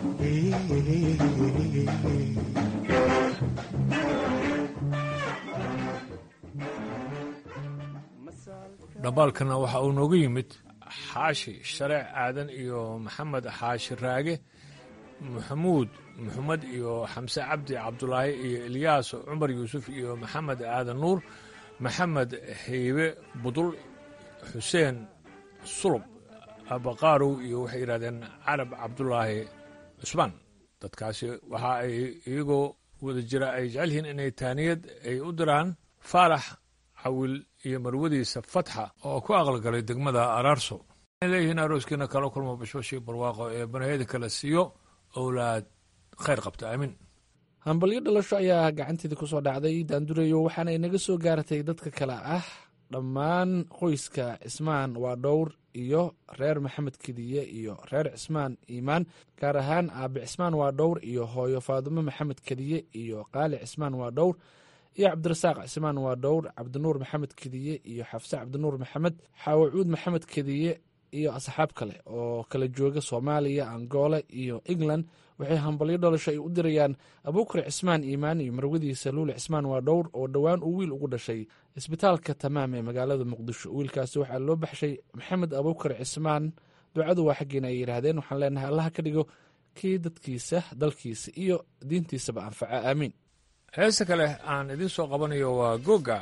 dhambaalkana waxa uu noogu yimid xaashi shareec aadan iyo maxamed xaashi raage maxamuud maxamed iyo xamse cabdi cabdulaahi iyo ilyaas cumar yuusuf iyo maxamed aadan nuur maxamed heybe budul xuseen sulub abaqaarow iyo waxay yidhahdeen carab cabdulaahi cusmaan dadkaasi waxa ay iyagoo wada jira ay jecel yihiin inay taaniyad ay u diraan faarax cawil iyo marwadiisa fatxa oo ku aqalgalay degmada araarso waxay leeyihiin arooskiina kala kulmo bashbashii barwaaqo ee banaheyda kala siiyo owlaad khayr qabta aamin hambalyo dhalasho ayaa gacanteeda ku soo dhacday daandureyo waxaana inaga soo gaaratay dadka kale ah dhammaan qoyska cismaan waa dhowr iyo reer maxamed kediye iyo reer cismaan iimaan gaar ahaan aabe cismaan waa dhowr iyo hooyo faadumo maxamed kediye iyo qaali cismaan waa dhowr iyo cabdirasaaq cismaan waa dhowr cabdinuur maxamed kediye iyo xafse cabdinuur maxamed xaawacuud maxamed kediye iyo asxaab kale oo kala jooga soomaaliya angola iyo england waxay hambalyo dhalasho ay u dirayaan abuukar cismaan iimaan iyo marwadiisa luule cismaan waa dhowr oo dhowaan uu wiil ugu dhashay isbitaalka tamaam ee magaalada muqdisho wiilkaasi waxaa loo baxshay maxamed abuukar cismaan ducadu waa xaggeena ay yidhaahdeen waxaan leenahay allaha ka dhigo kii dadkiisa dalkiisa iyo diintiisaba anfaca aamiin heesta kale aan idiin soo qabanayo waa goga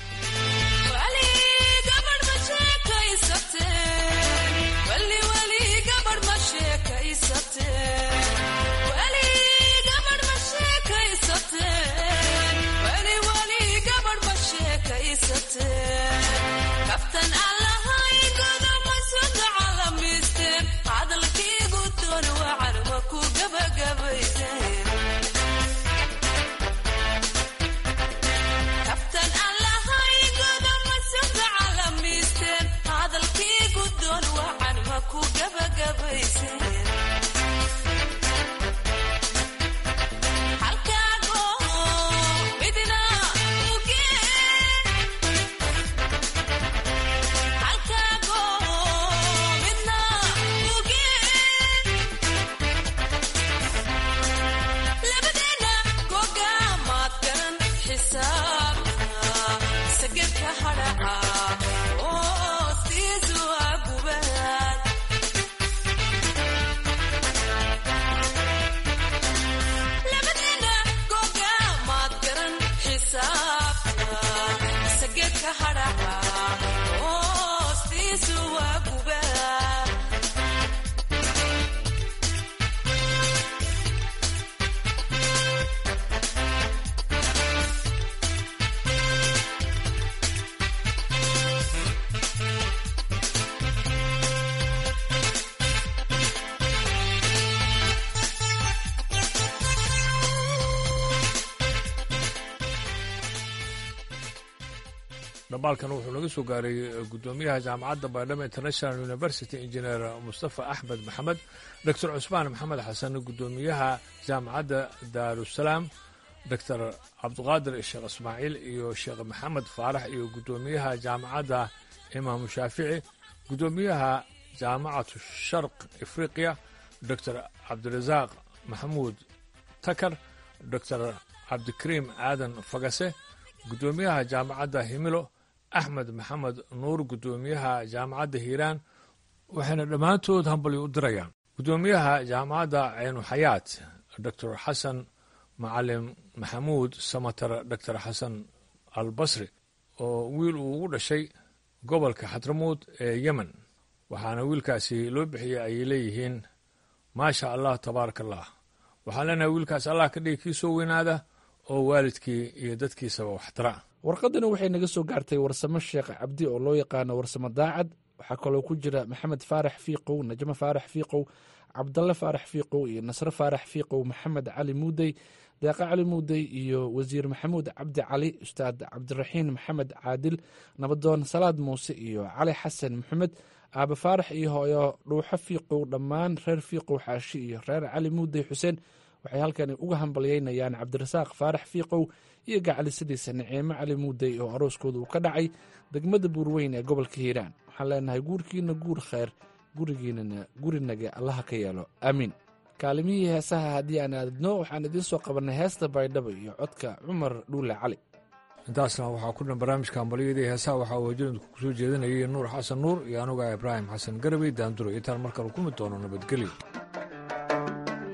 dhambaalkan wuxuu naga soo gaaray guddoomiyaha jaamacadda baydhabo international university injineer mustafa axmed maxamed doctor cusmaan maxamed xasan guddoomiyaha jaamacadda daarusalaam doctor cabdiqaadir sheekh ismaaciil iyo sheekh maxamed faarax iyo guddoomiyaha jaamacadda imaamu shaafici guddoomiyaha jaamacatu sharq afriqiya doctor cabdirasaaq maxamuud takar doctor cabdikariim aadan fagase guddoomiyaha jaamacadda himilo axmed maxamed nuur guddoomiyaha jaamacadda hiiraan waxayna dhammaantood hambalyo u dirayaan guddoomiyaha jaamacadda ceynuxayaat doctor xasan macalim maxamuud samatar doctor xasan albasri oo wiil uu ugu dhashay gobolka xadramuud ee yemen waxaana wiilkaasi loo bixiyey ayay leeyihiin maasha allah tabaaraka allah waxaan leenahay wiilkaas allah ka dhigi kii soo weynaada oo waalidkii iyo dadkiisaba waxtara warqadani waxay naga soo gaartay warsamo sheekh cabdi oo loo yaqaano warsamo daacad waxaa kaloo ku jira maxamed faarax fiiqow najmo faarax fiiqow cabdalle faarax fiiqow iyo nasre faarax fiiqow maxamed cali muudey deeqa cali muudey iyo wasiir maxamuud cabdi cali ustaad cabdiraxiin maxamed caadil nabadoon salaad muuse iyo cali xasan maxamed aabe faarax iyo hooyo dhuuxo fiiqow dhammaan reer fiiqow xaashi iyo reer cali muudey xuseen waxay halkani uga hambalyeynayaan cabdirasaaq faarax fiiqow iyo gacalisadiisa naciimo cali muudey oo arooskooda uu ka dhacay degmada buurweyn ee gobolka hiiraan waxaan leenahay guurkiina guur khayr gurigiinana gurinaga allaha ka yeelo aamiin kaalimihii heesaha haddii aan aadadno waxaan idiin soo qabannay heesta baydhabo iyo codka cumar dhuule cali intaasna waxaa ku dhan barnaamijka hambalyadii heesaha waxaa waajinadku kusoo jeedinayay nuur xasan nuur iyo anuga ibraahim xasan garabey daanduro intaan markale ku mid doono nabadgelyo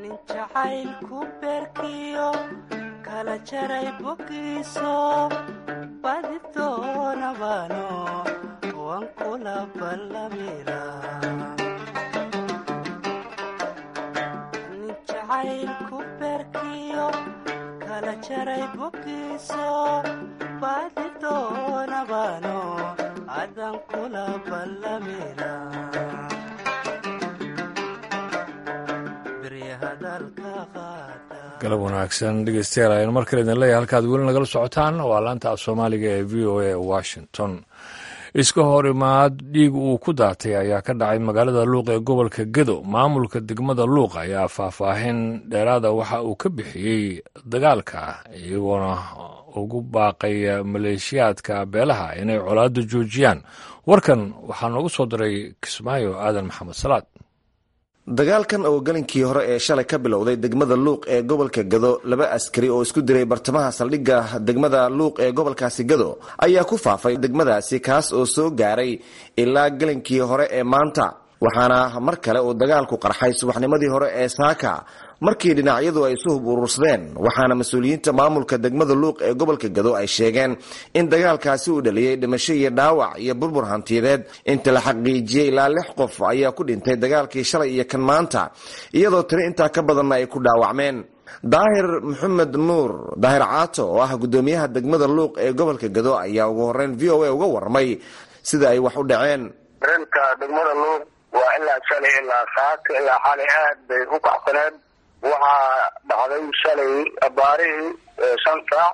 jacaylku beerkiyo kala jaray bogiiso badi doonabano waan kula ballamira nin jacaylku beerkiyo kala jaray bogiiso badi doonabano adan kula ballamira galab wanaagsan dhegeystayaal aynu mar kale idin leeyahay halkaad weli nagala socotaan waa laanta af soomaaliga ee v o a washington iska hor imaad dhiig uu ku daatay ayaa ka dhacay magaalada luuq ee gobolka gedo maamulka degmada luuq ayaa faahfaahin dheeraada waxa uu ka bixiyey dagaalka iyagoona ugu baaqaya maleeshiyaadka beelaha inay colaadda joojiyaan warkan waxaa noogu soo diray kismaayo aadan maxamed salaad dagaalkan oo galinkii hore ee shalay ka bilowday degmada luuq ee gobolka gado laba askari oo isku diray bartamaha saldhigga degmada luuq ee gobolkaasi gado ayaa ku faafay degmadaasi kaas oo soo gaaray ilaa galinkii hore ee maanta waxaana mar kale uu dagaalku qarxay subaxnimadii hore ee saaka markii dhinacyadu ay isu hub urursadeen waxaana mas-uuliyiinta maamulka degmada luuq ee gobolka gado ay sheegeen in dagaalkaasi uu dhaliyey dhimasho iyo dhaawac iyo burbur hantiyadeed inta la xaqiijiyey ilaa lix qof ayaa ku dhintay dagaalkii shalay iyo kan maanta iyadoo tiri intaa ka badanna ay ku dhaawacmeen daahir maxamed nuur daahir caato oo ah guddoomiyaha degmada luuq ee gobolka gado ayaa ugu horeyn v o a uga warramay sida ay wax u dhaceen reenka degmada luuq waa ilaa shalay ilaa saaka ilaa xalay aad bay u kacsaneed waxaa dhacday shalay abaarihii shan saac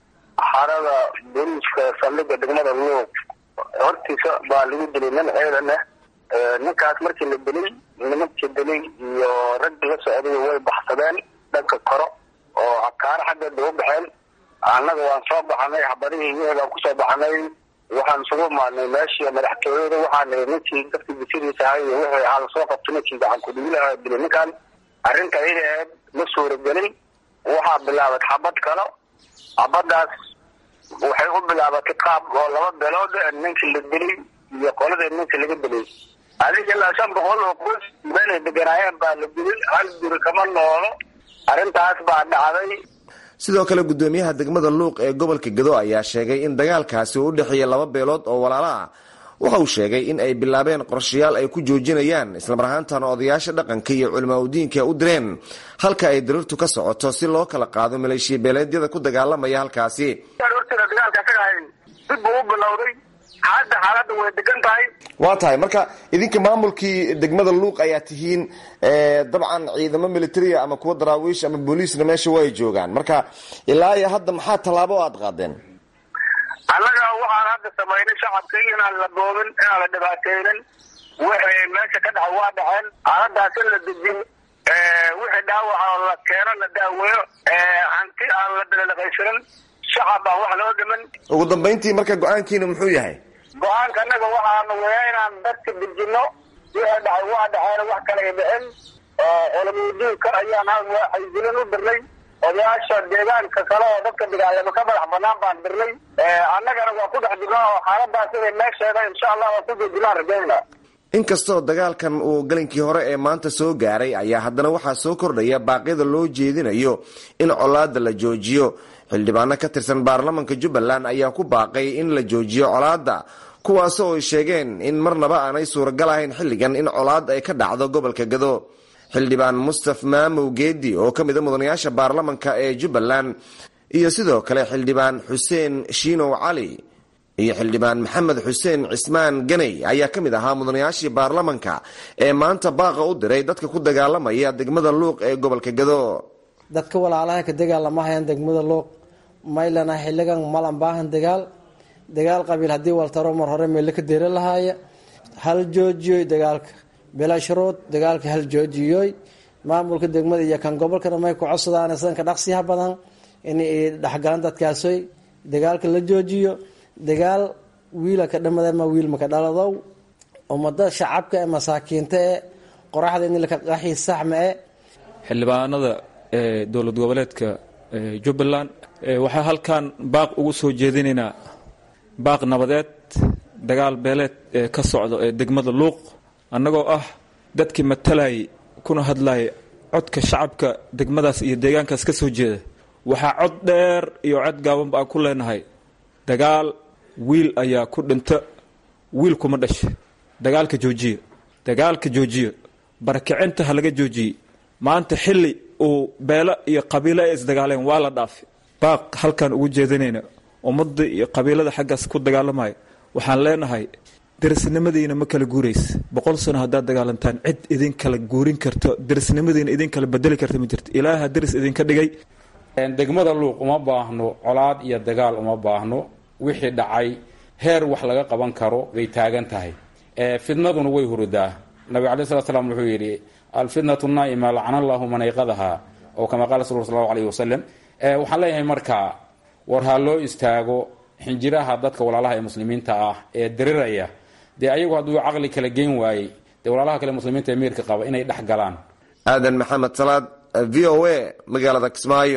xarada booliiska saldhigga degmada luuq hortiisa baa lagu dilay nin ciidan ah ninkaas markii la dilay nimankii dilay iyo raggii la socday way baxsadeen dhanka koro oo cakaaro xaggeed bay u baxeen annaga waan soo baxnay xabadihii wixii baan kusoo baxnay waxaan isugu imaadnay meeshii madaxtooyada waxaan nihi ninkii dadkii bisiriisa ahay iyo wixii aan soo qabtay ninkii gacan kudhigilaha dilay ninkan arrinta iyada aheed ma suuragelin waxaa bilaabat xabad kale xabadaas waxay u bilaabatay qaab oo laba beelood ninkii la dilay iyo qoladii ninkii laga dilay adiga ilaa shan boqol oo qoys meelay deganaayeen baa la dilay hal guri kama noolo arrintaas baa dhacday sidoo kale guddoomiyaha degmada luuq ee gobolka gado ayaa sheegay in dagaalkaasi uu u dhexeeya laba beelood oo walaalo ah waxa uu sheegay in ay bilaabeen qorshayaal ay ku joojinayaan islamar ahaantana odayaasha dhaqanka iyo culimaa udiinka u direen halka ay diriirtu ka socoto si loo kala qaado maleeshiya beeleedyada ku dagaalamaya halkaasi hortida dagaalka isaga ahayn dib buu u bilowday hadda xaaladda way degan tahay waa tahay marka idinka maamulkii degmada luuq ayaa tihiin dabcan ciidamo militaria ama kuwa daraawiish ama booliisna meesha way joogaan marka ilaa iyo hadda maxaa tallaabo aad qaadeen annaga waxaan hadda samaynay shacabkii inaan la boobin inaan la dhibaateynin wixii meesha ka dhaca waa dhaceen xaaladaas in la dejiyo wixii dhaawaca oo la keeno la daaweeyo hanti aan la dalaqaysanin shacab aan wax loo dhiman ugu dambayntii marka go-aankiina muxuu yahay go-aanka annaga waxaanu weya inaan dadka dejino wixii dhacay waa dhaceen wax kale ay dhicin culamudiinka ayaan hal xaysilin u dirnay odayaasha deegaanka kale oo dadka dagaalamo ka madax banaan baan dirnay annagana waa ku dhex jirnaa oo xaaladaas inay meesheeda insha allah waa ku joojinaan rajayna inkastoo dagaalkan uu galinkii hore ee maanta soo gaaray ayaa haddana waxaa soo kordhaya baaqyada loo jeedinayo in colaada la joojiyo xildhibaano ka tirsan baarlamanka jubbaland ayaa ku baaqay in la joojiyo colaadda kuwaasoo ay sheegeen in marnaba aanay suuragal ahayn xilligan in colaad ay ka dhacdo gobolka gado xildhibaan mustaf maamow geedi oo ka mid a mudanayaasha baarlamanka ee jubbaland iyo sidoo kale xildhibaan xuseen shiinow cali iyo xildhibaan maxamed xuseen cismaan ganey ayaa ka mid ahaa mudanayaashii baarlamanka ee maanta baaqa u diray dadka ku dagaalamaya degmada luuq ee gobolka gado dadka walaalaha ka dagaalamahayaan degmada luuq maylana xiligan malan baahan dagaal dagaal qabiil haddii waltaro mar hore meelo ka deera lahaaya hal joojiyoy dagaalka bilasharood dagaalka hal joojiyoy maamulka degmada iyo kan gobolkana may ku codsadaan sanka dhaqsiyaha badan in ay dhexgalaan dadkaasoy dagaalka la joojiyo dagaal wiila ka dhamada ma wiil maka dhaladow ummada shacabka ee masaakiinta ee qoraxda in laka qaxi saxma e xildhibaanada ee dowlad goboleedka jubbaland waxaa halkan baaq ugu soo jeedinaynaa baaq nabadeed dagaal beeleed ee ka socdo ee degmada luuq annagoo ah dadkii matalayay kuna hadlayay codka shacabka degmadaas iyo deegaankaas ka soo jeeda waxaa cod dheer iyo cod gaabanba aan ku leenahay dagaal wiil ayaa ku dhinta wiil kuma dhasha dagaalka joojiya dagaalka joojiya barakicinta ha laga joojiyey maanta xilli uu beelo iyo qabiilo ay isdagaaleen waa la dhaafay baaq halkaan ugu jeedinayna ummadda iyo qabiilada xaggaas ku dagaalamaya waxaan leenahay derisnimadiina ma kala guuraysa boqol sano haddaad dagaalantaan cid idin kala guurin karto derisnimadiina idin kala bedeli karta ma jirto ilaaha deris idinka dhigay degmada luuq uma baahno colaad iyo dagaal uma baahno wixii dhacay heer wax laga qaban karo bay taagan tahay fidnaduna way hurudaa nabig alai slat slam wuxuu yidhi alfitnatu naa'ima lacana allahu man ayqadaha oo kama qaala rasul sal allahu alayhi wasalam waxaan leeyahay markaa war ha loo istaago xinjiraha dadka walaalaha ee muslimiinta ah ee diriraya dee ayagu hadduu caqli kala geyn waayey dee walaalaha kale muslimiinta ee miirka qaba inay dhex galaan aadan maxamed salaad v o a magaalada kismaayo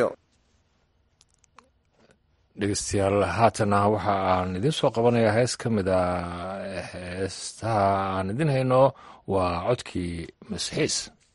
dhegeystayaal haatana waxa aan idiin soo qabanayaa hees ka mid a heestaha aan idin hayno waa codkii masxiis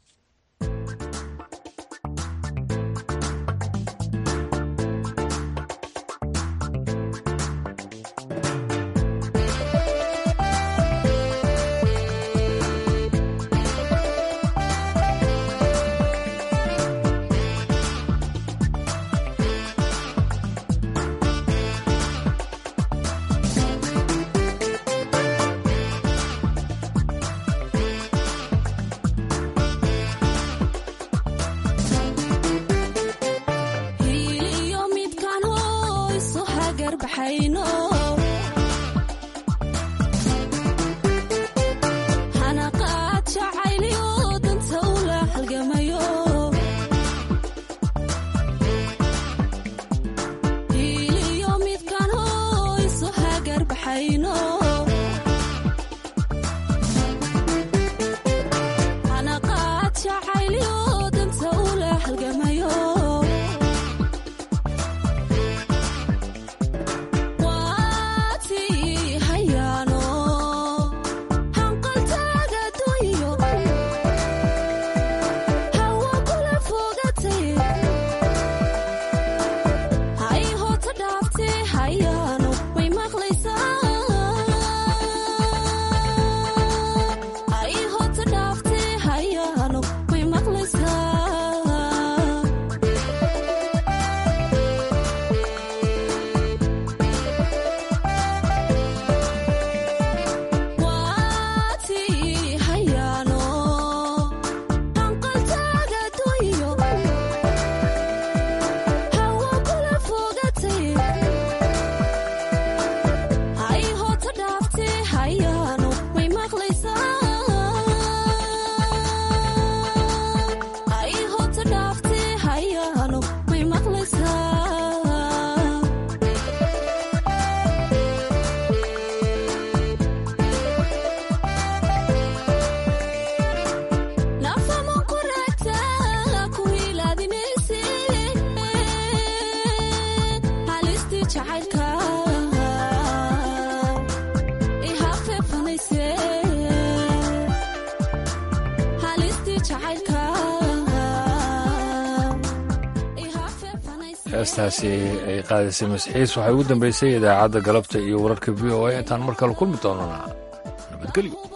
heestaasi ay qaadaysay masxiis waxay ugu dambeysay idaacadda galabta iyo wararka v o a intaan mar kale kulmi doonana nabadgelyo